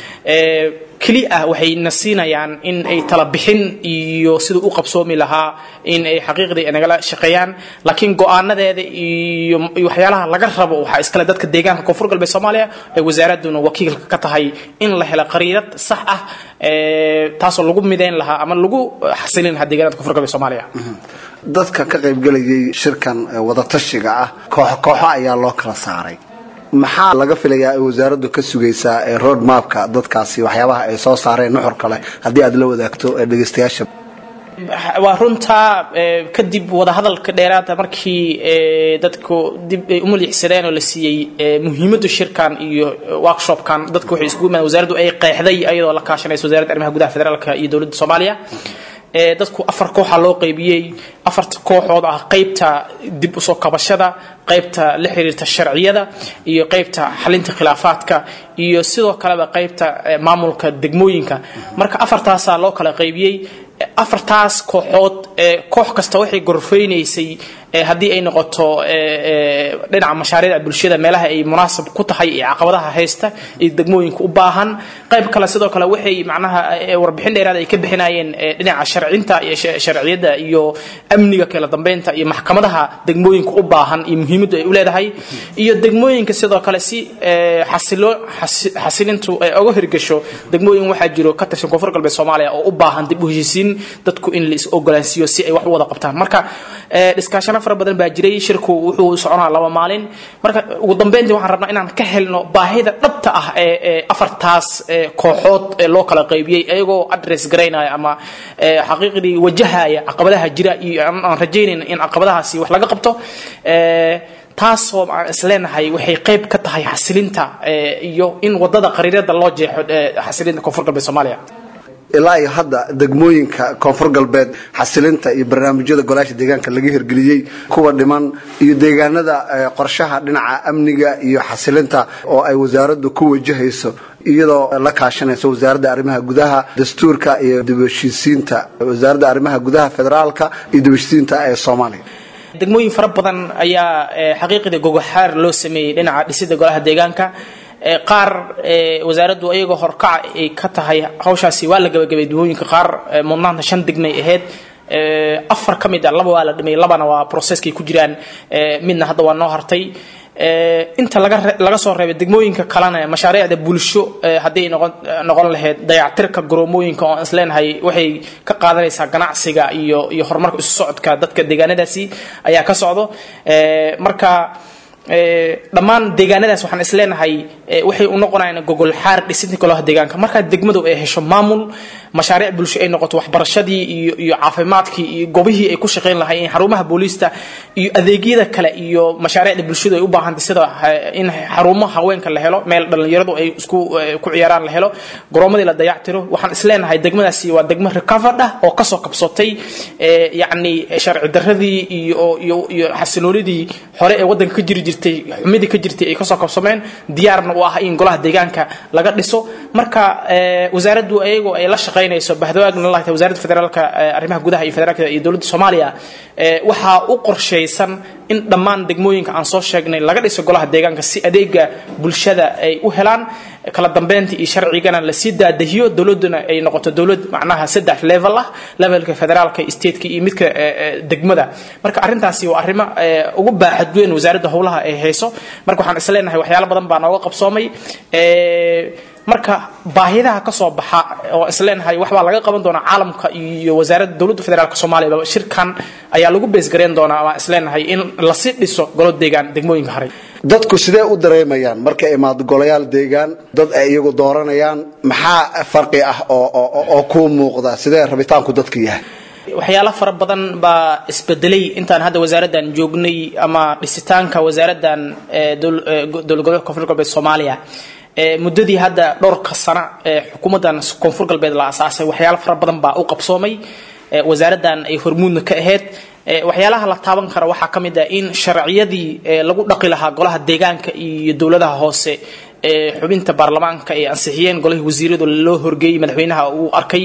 keli ah waxayna siinayaan in ay tala bixin iyo siduu u qabsoomi lahaa in ay xaqiiqdii nagala shaqeeyaan laakiin go-aanadeeda iyo waxyaalaha laga rabo waxaa iskale dadka deegaanka koonfur galbeed soomaaliya ee wasaaraduna wakiilka ka tahay in la helo qariirad sax ah taasoo lagu midayn lahaa ama lagu xasilin lahaa deegaanada koonfur galbeed soomaaliya dadka ka qaybgelayay shirkan wadatashiga ah kooxo kooxo ayaa loo kala saaray maxaa laga filayaa ay wasaaraddu ka sugaysaa road mapka dadkaasi waxyaabaha ay soo saareen nuxur kale haddii aad la wadaagto dhegaystayaasha waa runtaa kadib wadahadalka dheeraada markii dadku dib ay u maliixsadeen oo la siiyey muhiimadda shirkan iyo workshopkan dadku waxay isugu yimaadeen wasaaraddu ay qeexday ayadoo la kaashanaysa wasaaradda arrimaha gudaha federaalka iyo dowladda soomaaliya dadku afar kooxa loo qaybiyey afarta kooxood ah qaybta dib usoo kabashada qaybta la xiriirta sharciyada iyo qaybta xalinta khilaafaadka iyo sidoo kaleba qaybta maamulka degmooyinka marka afartaasaa loo kala qaybiyey afartaas kooxood koox kasta waxay gorfeynaysay haddii ay noqoto dhinaca mashaariicda bulshada meelaha ay munaasab ku tahay ee caqabadaha haysta iyo degmooyinka u baahan qayb kale sidoo kale waxay macnaha warbixin dheeraad ay ka bixinayeen dhinaca sharcinta iyo sharciyada iyo amniga kala dambeynta iyo maxkamadaha degmooyinka u baahan iyo muhiimaddu ay u leedahay iyo degmooyinka sidoo kale si xasilo xasilintu ay oga hirgasho degmooyin waxaa jiro ka tirsan koonfur galbeed soomaaliya oo u baahan dib u heshiisiin dadku in la is ogolaansiiyo si ay wax u wada qabtaan marka dhiskaashano fara badan baa jiray shirku wuxuu soconaa laba maalin marka ugu dambeyntii waxaan rabnaa inaan ka helno baahida dhabta ah ee afartaas kooxood ee loo kala qaybiyey iyagoo address garaynaya ama xaqiiqdii wajahaya caqabadaha jira iyo aan rajaynayna in caqabadahaasi wax laga qabto taasoo aan isleenahay waxay qayb ka tahay xasilinta iyo in wadada qariirada loo jeexo xasilinta koonfur galbeed soomaaliya ilaa iyo hadda degmooyinka koonfur galbeed xasilinta iyo barnaamijyada golaasha deegaanka laga hirgeliyey kuwa dhiman iyo deegaanada qorshaha dhinaca amniga iyo xasilinta oo ay wasaaraddu ku wajahayso iyadoo la kaashanayso wasaaradda arrimaha gudaha dastuurka iyo dibheshiisiinta wasaaradda arrimaha gudaha federaalka iyo dibheshiisiinta ee soomaaliya degmooyin fara badan ayaa xaqiiqda gogoxaar loo sameeyey dhinaca dhisida golaha deegaanka qaar wasaaraddu iyagoo horkaca ay ka tahay hawshaasi waa la gabagabay degmooyinka qaar mudnaanta shan degmay ahayd afar ka mid a laba waa la dhimay labana waa processkay ku jiraan midna hadda waa noo hartay inta laga laga soo reebay degmooyinka kalena mashaariicda bulsho haddii noqon noqon lahayd dayactirka garoomooyinka oo isleenahay waxay ka qaadanaysaa ganacsiga iyo iyo horumarka isu socodka dadka deegaanadaasi ayaa ka socdo marka dhammaan deegaanadaas waxaan isleenahay waxay u noqonayaan gogol xaar dhisinta golaha deegaanka markaa degmadu ay hesho maamul mashaariic bulsho ay noqoto waxbarashadii iyo iyo caafimaadkii iyo gobihii ay ku shaqayn lahaayeen xarumaha booliista iyo adeegyada kale iyo mashaariicda bulshadu ay u baahantay sida in xarumo haweenka la helo meel dhallinyaradu ay isku ku ciyaaraan la helo garoomadii la dayactiro waxaan isleenahay degmadaasi waa degmo recovered ah oo kasoo kabsatay yacni sharci daradii iyo iyo iyo xasiloonidii hore ee waddanka ka jiri jirtay xumidii ka jirtay ay kasoo kabsameen diyaarna u ah in golaha deegaanka laga dhiso marka wasaaraddu ayagoo ay la shaqaynayso bahdoaagna lahta wasaaradda federaalka arrimaha gudaha iyo federaalka iyo dowladda soomaaliya waxaa u qorshaysan in dhammaan degmooyinka aan soo sheegnay laga dhiso golaha deegaanka si adeega bulshada ay u helaan kala dambeynta iyo sharcigana lasii daadahiyo dowladuna ay noqoto dowlad macnaha saddex level ah levelka federaalka stateka iyo midka degmada marka arrintaasi waa arrimo ugu baaxad weyn wasaaradda howlaha ay hayso marka waxaan isleenahay waxyaalo badan baa nooga qabsoomay marka baahidaha ka soo baxa oo isleenahay waxbaa laga qaban doonaa caalamka iyo wasaaradda dowladda federaalk soomaaliya shirkan ayaa lagu beesgareyn doonaa waan isleenahay in lasii dhiso golo deegaan degmooyinka haray dadku sidee u dareemayaan marka imaado golayaal deegaan dad ay iyagu dooranayaan maxaa farqi ah oo kuu muuqda sidee rabitaanku dadka yahay waxyaalo fara badan baa isbedelay intaan hadda wasaaraddan joognay ama dhisitaanka wasaaraddan dowlad goboleedka koonfur galbeed soomaaliya muddadii hadda dhowrka sano ee xukuumaddan koonfur galbeed la asaasay waxyaalo fara badan baa u qabsoomay wasaaraddan ay hormuudna ka ahayd waxyaalaha la taaban kara waxaa ka mid ah in sharciyadii lagu dhaqi lahaa golaha deegaanka iyo dowladaha hoose ee xubinta baarlamaanka ay ansixiyeen golihii wasiiradu loo horgeeyey madaxweynaha uu arkay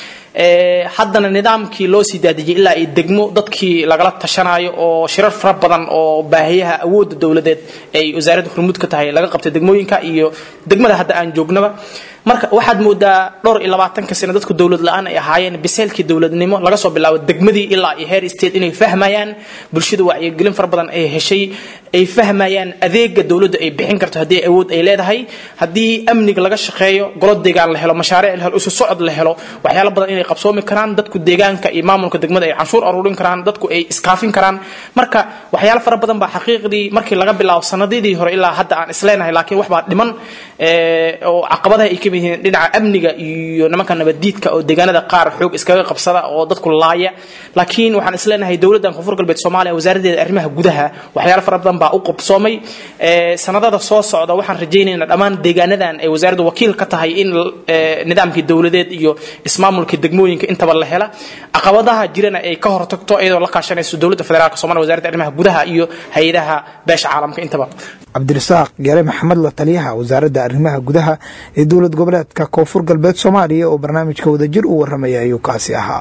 haddana nidaamkii loo sii daadijiyay ilaa ay degmo dadkii lagala tashanayo oo shirar fara badan oo baahiyaha awoodda dowladeed ay wasaaradda hormuud ka tahay laga qabtay degmooyinka iyo degmada hadda aan joognaba marka waxaad moodaa dhowr iyo labaatanka sano dadku dowlad la-aan ay ahaayeen biseelkii dowladnimo laga soo bilaabo degmadii ilaa iyo heer state inay fahmayaan bulshada wacyigelin fara badan ay heshay ay fahmayaan adeega dowladda ay bixin karto haddii awood ay leedahay haddii amniga laga shaqeeyo golo deegaan la helo mashaariic la helo isu socod la helo waxyaalo badan inay qabsoomi karaan dadku deegaanka iyo maamulka degmada ay canshuur aruurin karaan dadku ay iskaafin karaan marka waxyaalo fara badan baa xaqiiqdii markii laga bilaabo sanadidii hore ilaa hadda aan isleenahay laakiin wax baa dhiman oo caqabadaha ay ka mid yihiin dhinaca amniga iyo nimanka nabaddiidka oo deegaanada qaar xoog iskaga qabsada oo dadku laaya laakiin waxaan isleenahay dowladdan koonfur galbeed soomaaliya wasaaraddeeda arrimaha gudaha waxyaalo fara badan baa u qabsoomay sanadada soo socda waxaan rajaynaynaa dhammaan deegaanadan ay wasaaraddu wakiil ka tahay in nidaamkii dowladeed iyo ismaamulkii degmooyinka intaba la hela caqabadaha jirana ay ka hortagto iyadoo la kaashanayso dowladda federaalk somalia wasaaradda arrimaha gudaha iyo hay-adaha beesha caalamka intaba cabdirasaaq yare maxamed la taliyaha wasaaradda arrimaha gudaha ee dowlad goboleedka koonfur galbeed soomaaliya oo barnaamijka wadajir u warramaya ayuu kaasi ahaa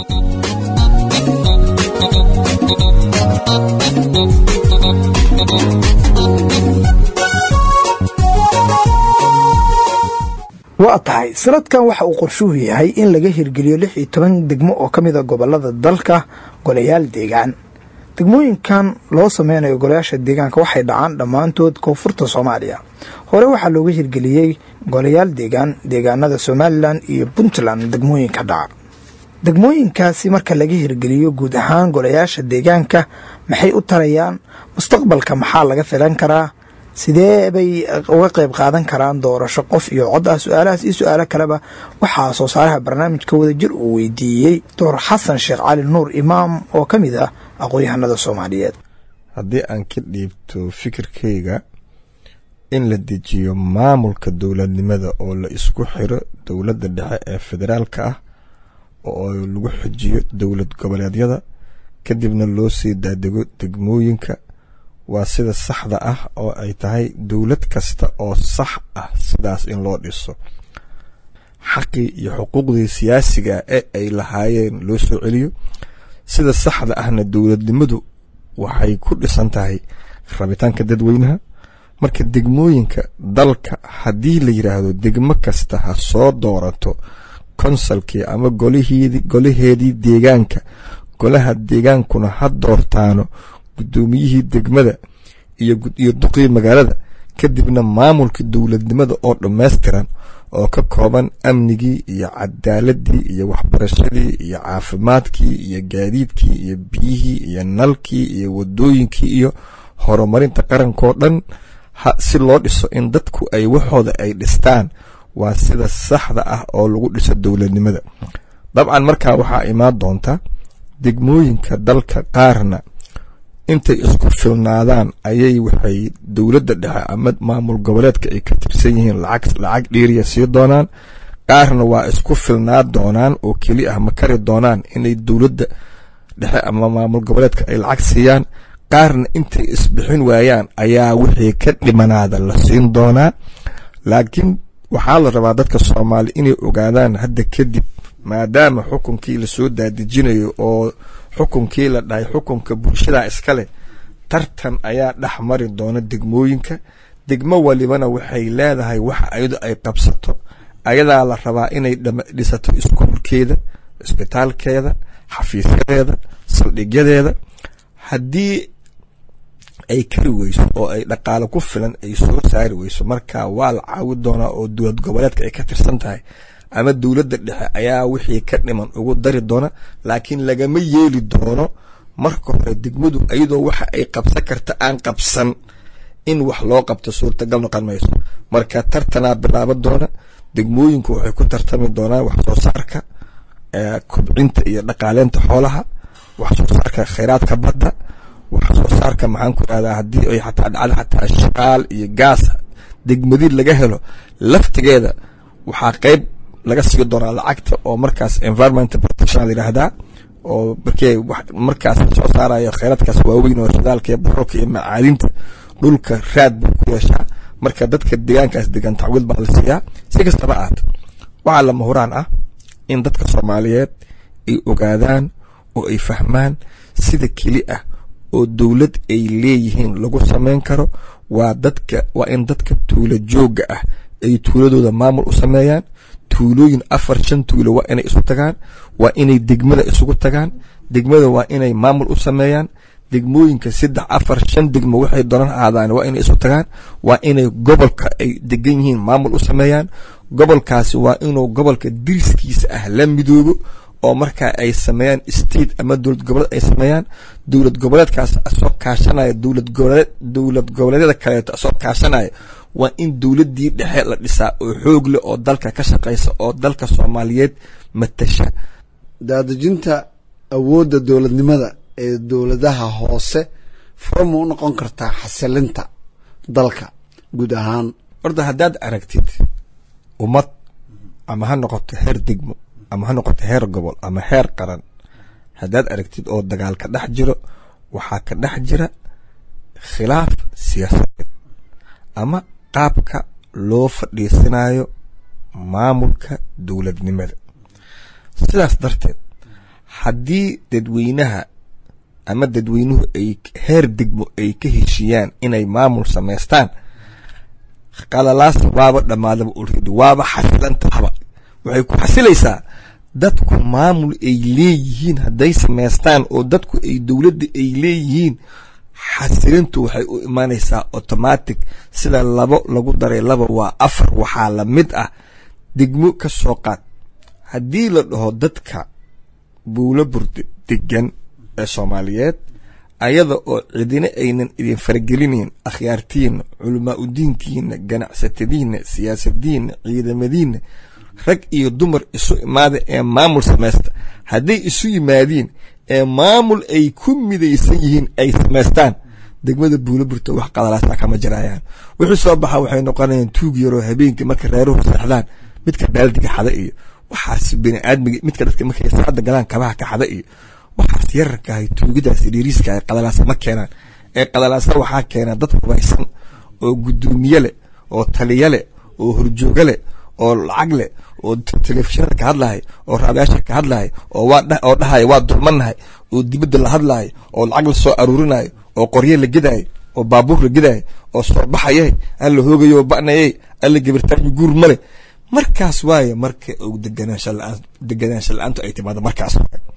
waa tahay sanadkan waxa uu qorshuhu yahay in laga hirgeliyo lix iyo toban degmo oo ka mida gobolada dalka golayaal deegaan degmooyinkan loo sameynayo golayaasha deegaanka waxay dhacaan dhammaantood koonfurta soomaaliya hore waxaa looga hirgeliyey golayaal deegaan deegaanada somalilan iyo puntland degmooyinka dhaca degmooyinkaasi marka laga hirgeliyo guud ahaan golayaasha deegaanka maxay u tarayaan mustaqbalka maxaa laga filan karaa sidee bay uga qayb qaadan karaan doorasho qof iyo cod ah su-aalahaas iyo su-aalo kaleba waxaa soo saaraha barnaamijka wadajir uu weydiiyey doctor xasan sheekh cali nuur imaam oo ka mid ah aqoon-yahanada soomaaliyeed haddii aan ka dhiibto fikirkayga in la dejiyo maamulka dowladnimada oo la isku xiro dowladda dhexe ee federaalka ah oo lagu xujiyo dowlad goboleedyada kadibna loo sii daadego degmooyinka waa sida saxda ah oo ay tahay dowlad kasta oo sax ah sidaas in loo dhiso xaqii iyo xuquuqdii siyaasiga ee ay lahaayeen loo soo celiyo sida saxda ahna dowladnimadu waxay ku dhisan tahay rabitaanka dadweynaha marka degmooyinka dalka haddii la yidhaahdo degmo kasta ha soo doorato konsalkii ama golaheedii deegaanka golaha deegaankuna ha doortaano guddoomiyihii degmada iyo duqii magaalada kadibna maamulka dowladnimada oo dhammaystiran oo ka kooban amnigii iyo cadaaladii iyo waxbarashadii iyo caafimaadkii iyo gaadiidkii iyo biyihii iyo nalkii iyo wadooyinkii iyo horumarinta qarankoo dhan si loo dhiso in dadku ay waxooda ay dhistaan waa sida saxda ah oo lagu dhiso dowladnimada dabcan markaa waxaa imaan doonta degmooyinka dalka qaarna intay isku filnaadaan ayay waxay dowladda dhexe ama maamul goboleedka ay ka tirsan yihiin lacag lacag dhiiriya sii doonaan qaarna waa isku filnaa doonaan oo keli ah ma kari doonaan inay dowladda dhexe ama maamul goboleedka ay lacag siiyaan qaarna intay isbixin waayaan ayaa wixii ka dhimanaada la siin doonaa laakiin waxaa la rabaa dadka soomaali inay ogaadaan hadda kadib maadaama xukunkii lasoo daadejinayo oo xukunkii la dhahay xukunka bulshada iskale tartan ayaa dhex mari doona degmooyinka degmo walibana waxay leedahay waxa ayadu ay qabsato ayadaa la rabaa inay dhisato iskuulkeeda isbitaalkeeda xafiisyadeeda saldhigyadeeda haddii ay kari weyso oo ay dhaqaalo ku filan ay soo saari weyso marka waa la caawi doonaa oo dowlad goboleedka ay ka tirsan tahay ama dowladda dhexe ayaa wixii ka dhiman ugu dari doona laakiin lagama yeeli doono marka hore degmadu iyadoo waxa ay qabsan karta aan qabsan in wax loo qabto suurtagal noqon mayso marka tartanaa bilaaban doona degmooyinku waxay ku tartami doonaan wax soo saarka kobcinta iyo dhaqaaleynta xoolaha wax soo saarka khayraadka badda wax soo saarka maxaan ku ihahdaa haddii ay xataa dhacdo xataa shaqaal iyo gaas degmadii laga helo laftigeeda waxaa qeyb laga sii doonaa lacagta oo markaas environmental protection la yidhaahdaa oo markii markaas soo saarayo kheyraadkaas waaweyn oo shidaalka iyo baroolka iyo macaadinta dhulka raad buu ku yeeshaa marka dadka deegaankaas degan tacwiil baa la siiyaa si kastaba ahaata waxaa lama huraan ah in dadka soomaaliyeed ay ogaadaan oo ay fahmaan sida keli ah oo dowlad ay leeyihiin lagu samayn karo waa dadka waa in dadka tuulo joogga ah ay tuuladooda maamul u sameeyaan tuulooyin afar shan tuulo waa inay isu tagaan waa inay degmada isugu tagaan degmada waa inay maamul u sameeyaan degmooyinka saddex afar shan degmo waxay doonan ahaadaan waa inay isu tagaan waa inay gobolka ay degan yihiin maamul u sameeyaan gobolkaasi waa inuu gobolka diriskiisa ah la midoobo oo markaa ay sameeyaan state ama dowlad goboleed ay sameeyaan dowlad goboleedkaas asoo kaashanaya dowlad goboleed dowlad goboleedyada kaleeto asoo kaashanaya waa in dowladdii dhexe la dhisaa oo xoog leh oo dalka ka shaqaysa oo dalka soomaaliyeed matasha daadejinta awoodda dowladnimada ee dowladaha hoose furma u noqon kartaa xasilinta dalka guud ahaan horta haddaad aragtid ummad ama ha noqoto heer degmo ama ha noqoto heer gobol ama heer qaran haddaad aragtid oo dagaal ka dhex jiro waxaa ka dhex jira khilaaf siyaasadeed ama qaabka loo fadhiisanayo maamulka dowladnimada sidaas darteed haddii dadweynaha ama dadweynuhu ay heer degmo ay ka heshiiyaan inay maamul samaystaan qalalaas waaba dhammaadaba ulridi waaba xasilantahaba waxay ku xasilaysaa dadku maamul ay leeyihiin hadday samaystaan oo dadku ay dowladda ay leeyihiin xasilintu waxay u imaanaysaa automatic sida labo lagu daray laba waa afar waxaa la mid ah degmo ka soo qaad haddii la dhaho dadka buulo burde degan ee soomaaliyeed ayada oo cidina aynan idin faragelinayn akhyaartiinna culamaa udiinkiina ganacsatadiinna siyaasadiinna ciidamadiinna rag iyo dumar isu imaada ee maamul samaysta hadday isu yimaadiin ee maamul ay ku midaysan yihiin ay samaystaan degmada buulo burta wax qadalaasa kama jirayaan wixii soo baxa waxay noqonayaan tuug yaroo habeenkii marka reeruhu seexdaan midka baaldiga xada iyo waxaas biniaadmiga midka dadka markay saacadda galaan kabaha ka xada iyo waxaas yararkahay tuugidaas dhiiriiskahay qadalaasa ma keenaan ee qadalaasa waxaa keena dad hubaysan oo guddoomiye leh oo taliya leh oo horjooga leh oo lacag leh oo telefishinada ka hadlahay oo raadayaasha ka hadlahay oo oo dhahaya waa dulmanahay oo dibadda la hadlayo oo lacag la soo aruurinayo oo qorye la gedayo oo baabuur la gedayo oo soo baxayay alla hoogayo ba'nayay alla gabirtaayo guur male markaas waaye marka deganaansha la-aantu ay timaado markaas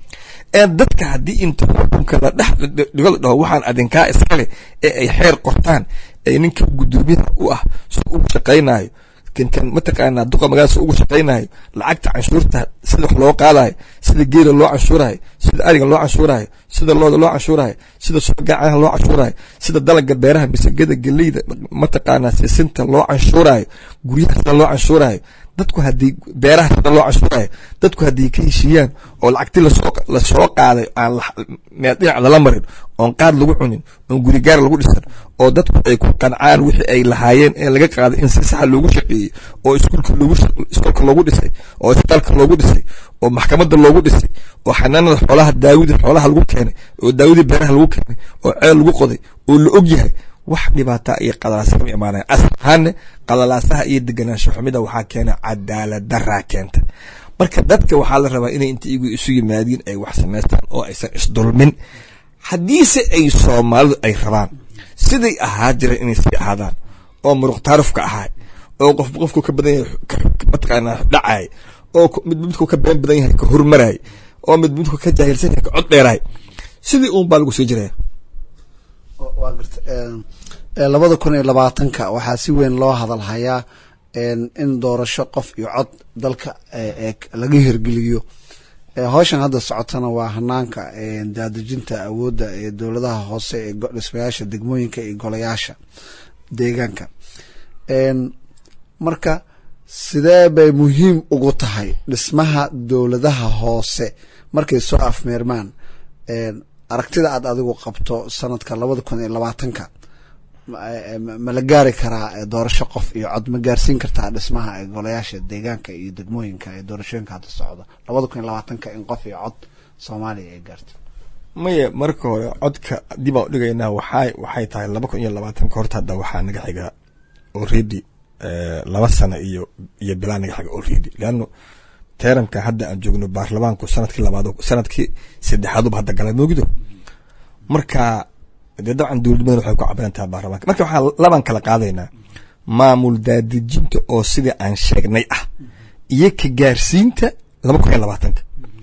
ee dadka haddii inta xukunka la dhex dhigo la dhaho waxaan adinkaa iskale ee ay xeer qortaan ee ninka gudoomiyaha u ah si ugu shaqaynayo kan mataqaanaa duqa magaalada ugu shaqaynayo lacagta canshuurta sida wax loo qaadayo sida geela loo canshuurayo sida ariga loo canshuurayo sida looda loo canshuurayo sida subagacanaha loo canshuurayo sida dalaga beeraha misagada geleyda mataqaanaa sisinta loo canshuurayo guryaha sida loo canshuurayo dadku haddii beeraha sida loo canshuurayo dadku haddii ka heshiiyaan oo lacagti lasoo lasoo qaaday aan meel dhinac lala marin oon qaad lagu cunin oon gurigaar lagu dhisan oo dadku ay ku qancaan wixii ay lahaayeen ee laga qaaday in si saxa loogu shaqeeyey oo iskuulka loogu iskuulka loogu dhisay oo isbitaalka loogu dhisay oo maxkamadda loogu dhisay oo xanaanada xoolaha daawida xoolaha lagu keenay oo daawidii beeraha lagu keenay oo ceel lagu qoday oo la og yahay wax dhibaata iyo qadalaasa kama imaanaya asal ahaanne qalalaasaha iyo deganaansho xumida waxaa keena cadaalad daraa keenta marka dadka waxaa la rabaa inay inta igu isu yimaadiin ay wax samaystaan oo aysan isdulmin haddiise ay soomaalidu ay rabaan siday ahaa jireen inay sii ahaadaan oo muruq taarufka ahaay oo qof qofku ka badan yahay mataqaanaa dhacaay oo mid midku ka been badan yahay ka hormaraay oo mid midku ka jaahilsan yahay ka cod dheeraay sidii uun baa lagu sii jiraya waa garta labada kun iyo labaatanka waxaa si weyn loo hadal hayaa in doorasho qof iyo cod dalka laga hirgeliyo howshan hadda socotana waa hanaanka daadejinta awoodda ee dowladaha hoose ee dhismayaasha degmooyinka iyo golayaasha deegaanka marka sidee bay muhiim ugu tahay dhismaha dowladaha hoose markay soo afmeermaan aragtida aad adigu qabto sanadka labada kun iyo labaatanka ma la gaari karaa doorasho qof iyo cod ma gaarsiin kartaa dhismaha golayaasha deegaanka iyo degmooyinka ee doorashooyinka hadda socda labada kun iyo labaatanka in qof iyo cod soomaaliya ay gaarto maya marka hore codka dib aan udhigaynaa waxay waxay tahay laba kun iyo labaatanka horta hadda waxaa naga xiga already laba sano iyo iyo bilaa naga xiga already leano teeranka hadda aan joogno baarlamaanku sanadkii labaad sanadkii saddexaaduba hadda galay moogido marka dee dabcan dowladnimadan waxay ku cabiran tahay baarlamaanka marka waxaa labaan kala qaadaynaa maamul daadejinta oo sidii aan sheegnay ah iyo ka gaarsiinta laba kun iyo labaatanka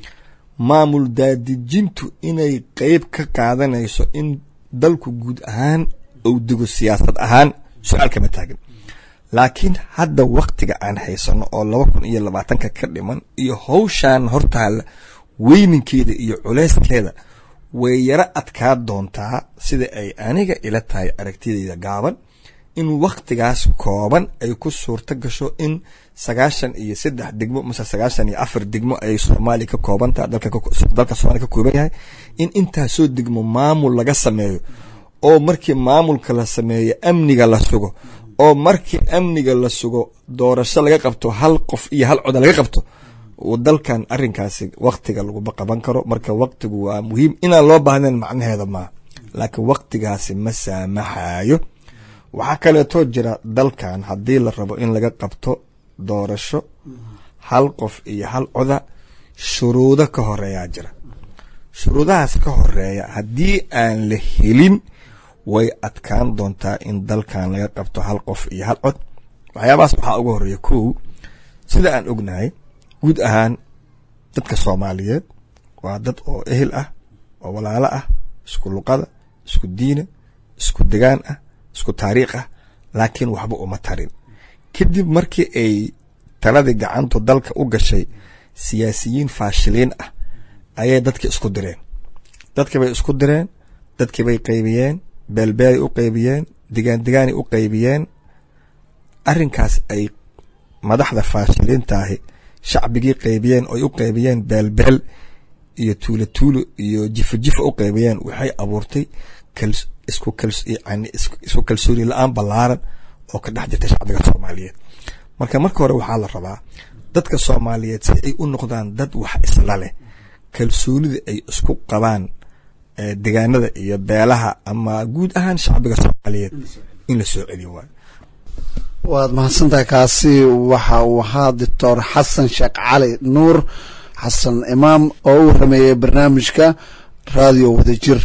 maamul daadejintu inay qeyb ka qaadanayso in dalku guud ahaan uu dego siyaasad ahaan su-aal kama taagin laakiin hadda waktiga aan haysano oo laba kun iyo labaatanka ka dhiman iyo howshaan hortaalla weyninkeeda iyo culeyskeeda way yaro adkaa doontaa sida ay aniga ila tahay aragtidayda gaaban in waktigaas kooban ay ku suurto gasho in sagaashan iyo saddex degmo mase sagaashan iyo afar degmo ay soomaaliya ka kooban tahay dalka soomaaliya ka kooban yahay in intaasoo degmo maamul laga sameeyo oo markii maamulka la sameeyo amniga la sugo oo markii amniga la sugo doorasho laga qabto hal qof iyo hal coda laga qabto dalkan arinkaasi waktiga laguma qaban karo marka waktigu waa muhiim inaan loo baahnayn macnaheeda maa laakiin waktigaasi ma saamaxayo waxaa kaleetoo jira dalkan haddii la rabo in laga qabto doorasho hal qof iyo hal coda shuruudo ka horeeyaa jira shuruudahaas ka horeeya haddii aan la helin way adkaan doontaa in dalkan laga qabto hal qof iyo hal cod waxyaabahaas waxaa ugu horeeya kow sida aan ognahay guud ahaan dadka soomaaliyeed waa dad oo ehel ah oo walaalo ah isku luqada isku diina isku degaan ah isku taariikh ah laakiin waxba uma tarin kadib markii ay taladii gacantu dalka u gashay siyaasiyiin faashiliin ah ayay dadki isku direen dadkii bay isku direen dadkii bay qaybiyeen beelbeelay u qaybiyeen digaan digaanay u qaybiyeen arrinkaas ay madaxda faashiliintaahi shacbigii qaybiyeen oy u qaybiyeen beelbeel iyo tuulo tuulo iyo jifo jifo u qaybiyeen waxay abuurtay isku yani isku kalsooni la-aan ballaaran oo ka dhex jirta shacbiga soomaaliyeed marka marka hore waxaa la rabaa dadka soomaaliyeed si ay u noqdaan dad wax isla leh kalsoonida ay isku qabaan degaanada iyo beelaha ama guud ahaan shacbiga soomaaliyeed in la soo celiyo waayo waad mahadsantahay kaasi waxa uu ahaa doctor xasan sheekh cali nuur xasan imaam oo u warameeyey barnaamijka raadiyo wadajir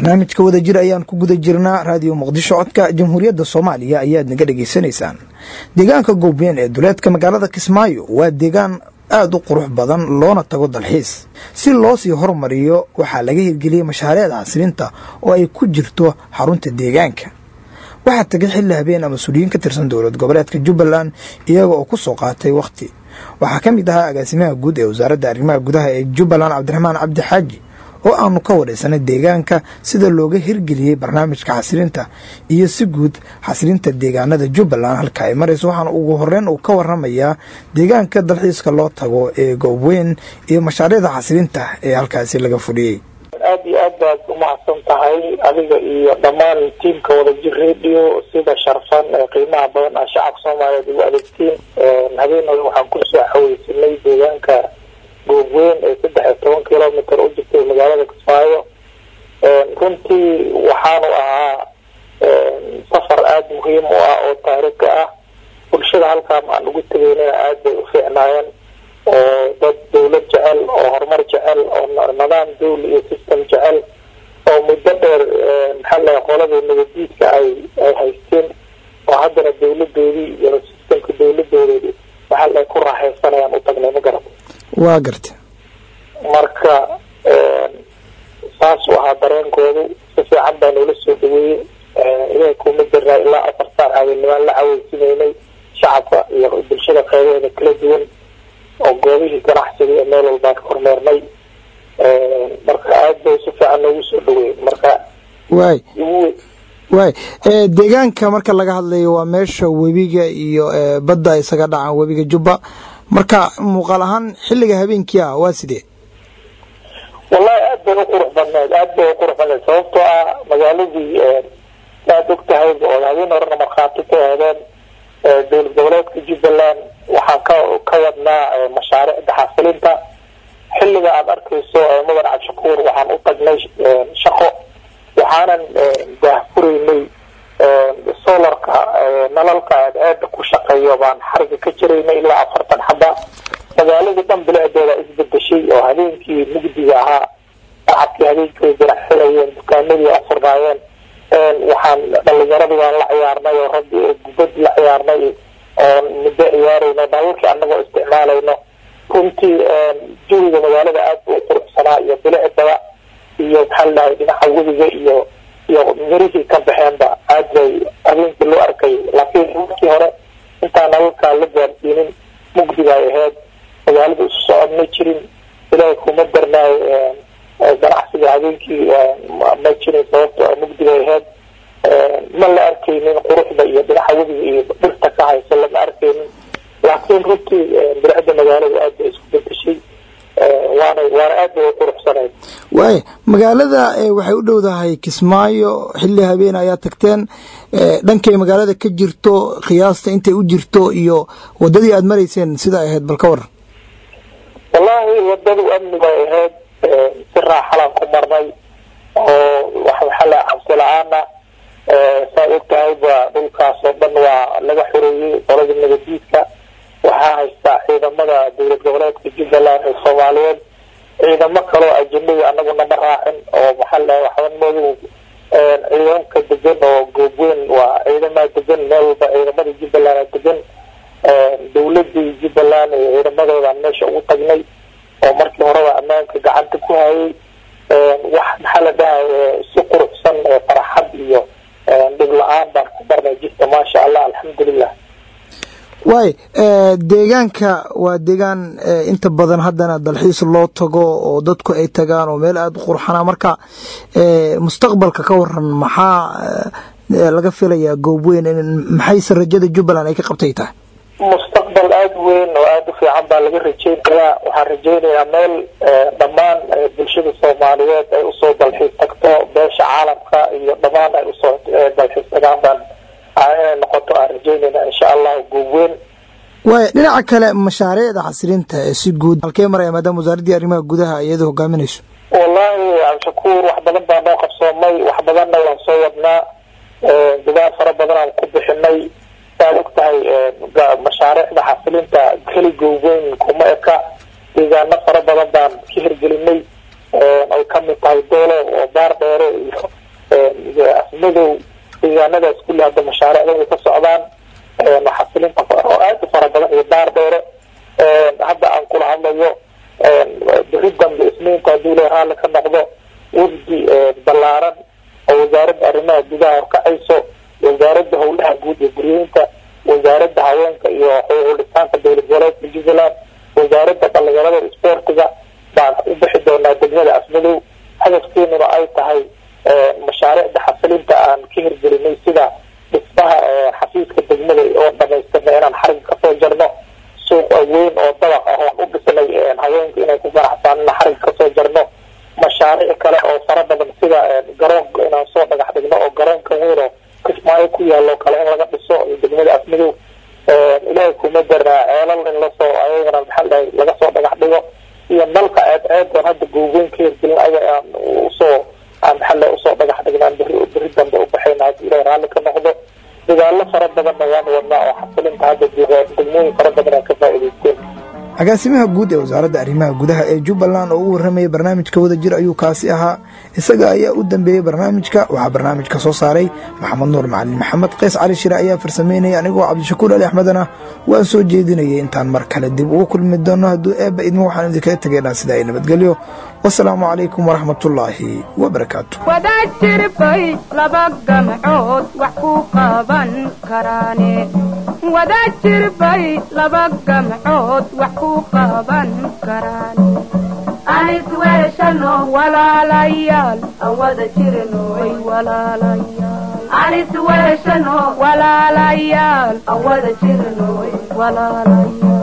barnaamijka wadajir ayaan ku guda jirnaa raadiyo muqdisho codka jamhuuriyadda soomaaliya ayaad naga dhegaysanaysaan deegaanka goobween ee duleedka magaalada kismaayo waa deegaan aada u qurux badan loona tago dalxiis si loo sii hormariyo waxaa laga hirgeliyey mashaariicda casriinta oo ay ku jirto xarunta deegaanka waxaa tegay xilli habeen ama mas-uuliyiin ka tirsan dowlad goboleedka jubbaland iyaga oo ku soo qaatay wakhti waxaa ka mid ahaa agaasimaha guud ee wasaaradda arrimaha gudaha ee jubbaland cabdiraxmaan cabdi xaaji oo aanu ka wadhaysanay deegaanka sida looga hirgeliyey barnaamijka xasilinta iyo si guud xasilinta deegaanada jubbaland halka ay marayso waxaana ugu horeyn uu ka waramayaa deegaanka dalxiiska loo tago ee goobweyn iyo mashaariicda xasilinta ee halkaasi laga fudhiyey aada iyo aad baad umahadsan tahay adiga iyo dhammaan tiimka wadajir radio sida sharfan ee qiimaha badan ah shacabka soomaaliyeed ugu adeegtiin habeenooda waxaan kusoo xaweysanay deegaanka goobweyn ee saddex iyo toban kilomitr u jirtay magaalada kismaayo runtii waxaanu ahaa safar aada muhiim u ah oo taariikhi ah bulshada halkaan aan ugu tegaynana aada bay u fiicnaayeen oo dad dawlad jecel oo horumar jecel oo nidaam dawli iyo system jecel oo muddo dheer maxaa la qolada nabadiidka ay ay haysteen oo haddana dawladoodii iyo systemka dawladoodii waxaa la ku raaxaysanayaan u tagnay ma garata waa garta marka saas u ahaa dareenkoodu si fiican baa noola soo dhaweeyey ilahay kuma jirnaa ilaa afar saac habeennimaan la caweysineynay shacabka iyo bulshada qeybaheeda kala duwan oo goobihii ganacsiga ee meel walbaan ka hormeernay marka aada bay si fiican noogu soo dhaweeyey marka waay waay deegaanka marka laga hadlayo waa meesha webiga iyo badda isaga dhacaan webiga jubba marka muuqaal ahaan xilliga habeenkii ah waa sidee wallahi aad bay u qurux badneed aad bay u qurux badneed sababtoo ah magaaladii aad og tahayba oo habeen horena markhaati ka heedeen dowlad goboleedka jubbaland waxaan ka ka wadnaa mashaariicda xasilinta xilliga aada arkayso mudan cabshakuur waxaan u tagnay shaqo waxaanan daahfuraynay solarka nalalka aada ku shaqeeyo baan xariga ka jiraynay ilaa afartan xaba magaaladii dhan bilicdeeda isbedeshay oo habeenkii mugdiga ahaa shacabkii habeenkii way biraxsanayeen dukaanadii afurnaayeen waxaan dhalinyaradii baan la ciyaarnay oo raggi gubad la ciyaarnay oon muddo ciyaarayno nalalkii anagoo isticmaalayno runtii jawiga magaalada aada buu quruxsanaa iyo bilicdaba iyo maxaa ladhahay dhinaca webiga iyo iyo mirihii ka baxeenba aad bay habeenkii loo arkay laakiin markii hore intaan nalalkaa la gaarsiinin mugdiga ay ahayd magaalada isu socod ma jirin ilaahay kuma darnaayo ganacsiga habeenkii ma jirin sababto mugdiga ay ahayd ma la arkaynin quruxda iyo dhinaca webiga iyo dhirta ka hayso lama arkaynin laakiin runtii bilicda magaalada aad bay isku bedeshay waana waana aad bay u quruxsaneyd waaya magaalada waxay u dhowdahay kismaayo xilli habeen ayaa tagteen dhankay magaalada ka jirto khiyaasta intay u jirto iyo wadadii aada marayseen sida ay ahayd bal ka waran wallahi wadadu amni bay ahayd si raaxalaan ku marnay oo waxaa la cabsi la-aana saa og tahayba dhulkaas oo dhan waa laga xoreeyey qolada nabadiidka waxaa haystaa ciidamada dowlad goboleedka jubbaland ee soomaaliyeed ciidamo kaloo ajanabi anaguna ma raacin oo maxaa la waxban madow ciidanka degan oo goobweyn waa ciidamaha degan meel walba ciidamada jubbaland degan dowladii jubbaland iyo ciidamadoodan meesha ugu tagnay oo markii horeba ammaanka gacanta ku hayay wax maxaa la dhahay si quruxsan farxad iyo dhib la-aan baan ku darnay jirta maasha allah alxamdulilah waay deegaanka waa deegaan inta badan haddana dalxiis loo tago oo dadku ay tagaan oo meel aada u qurxana marka mustaqbalka ka waran maxaa laga filayaa goobweyn maxayse rajada jubbaland ay ka qabtay tahay mustaqbal aada weyn oo aada u fiican baa laga rajeynayaa waxaan rajeynayaa meel dhammaan bulshada soomaaliyeed ay usoo dalxiis tagto beesha caalamka iyo dhammaan ay usoo dalxiis tagaan baan inay noqoto aan rajeynayna insha allahu goobweyn waaya dhinaca kale mashaariicda xasilinta ee si guud halkee maraya maadaama wasaaraddii arrimaha gudaha iyada hogaaminayso wallahi cabdishakuur wax badan baa noo qabsoomay wax badanna waan soo wadnaa dadaal fara badan aan ku bixinay saad og tahay mashaariicda xasilinta keli goobweyn kuma eka deegaano fara badan baan ka hirgelinay ay kamid tahay doolo oo baar dheere iyo afmadow deegaanadaas kulli hadda mashaariicda ka socdaan xasilinta oo aad u fara badan iyo daar dheere hadda aan kula hadlayo beri dambe isniinta haddii la raalli ka noqdo wafdi ballaaran oo wasaaradda arrimaha gudaha horkacayso wasaaradda howlaha guud iyo guryeynta wasaaradda haweenka iyo xuquuqlisaanka dowlad goboleedka jubbaland wasaaradda dhalinyarada isboortiga baan u bixi doonaa degmada afmadow hadafkeenuna ay tahay mashaariicda xasilinta aan ka hirgelinay sida dhismaha xafiiska degmada oo dhamaystirnay inaan xariga kasoo jarno suuq weyn oo dabaq ah oon u dhisnay haweenka inay ku ganacsan in xariga kasoo jarno mashaariic kale oo fara badan sida garoonka inaan soo dhagax dhigno oo garoonka weyn oo kismaayo ku yaalo kale in laga dhiso degmada afmadow ilaahay kuma daraa ceelal in lasoo ayagana maxaa dhahay laga soo dhagax dhigo iyo dalka ceed ceedoon hadda googoyn ka hirgelin aya aan usoo aan maxaa usoo dhagax dhignaan beri beri dambe u baxayna haddii ilahay raalli ka noqdo dagaalo fara badanna waan wadnaa oo xasilinta hadda degmooyin fara badan aan ka faa'iidaysteen agaasimaha guud ee wasaaradda arrimaha gudaha ee jubbaland oo u warramayay barnaamijka wada jir ayuu kaasi ahaa isaga ayaa u dambeeyey barnaamijka waxaa barnaamijka soo saaray maxamed nuur macalin maxamed qays cali shire ayaa farsameynaya anigoo cabdishakuur ali axmedana waan soo jeedinayay intaan mar kale dib ugu kulmi doono hadduu eebba idmo waxaan idinkaga tegaynaa sida ay nabadgelyo wasalaamu calaykum waraxmatullaahi wabarakaatu wadaad jirbay laba gamcood wax ku qaban karaane wadaad jirbay laba gamcood wax ku qaban karaane anis weeshano walaalayaal aan wada jirnoy walaalayaal anis weeshano walaalayaal aan wada jirnoy walaalayaal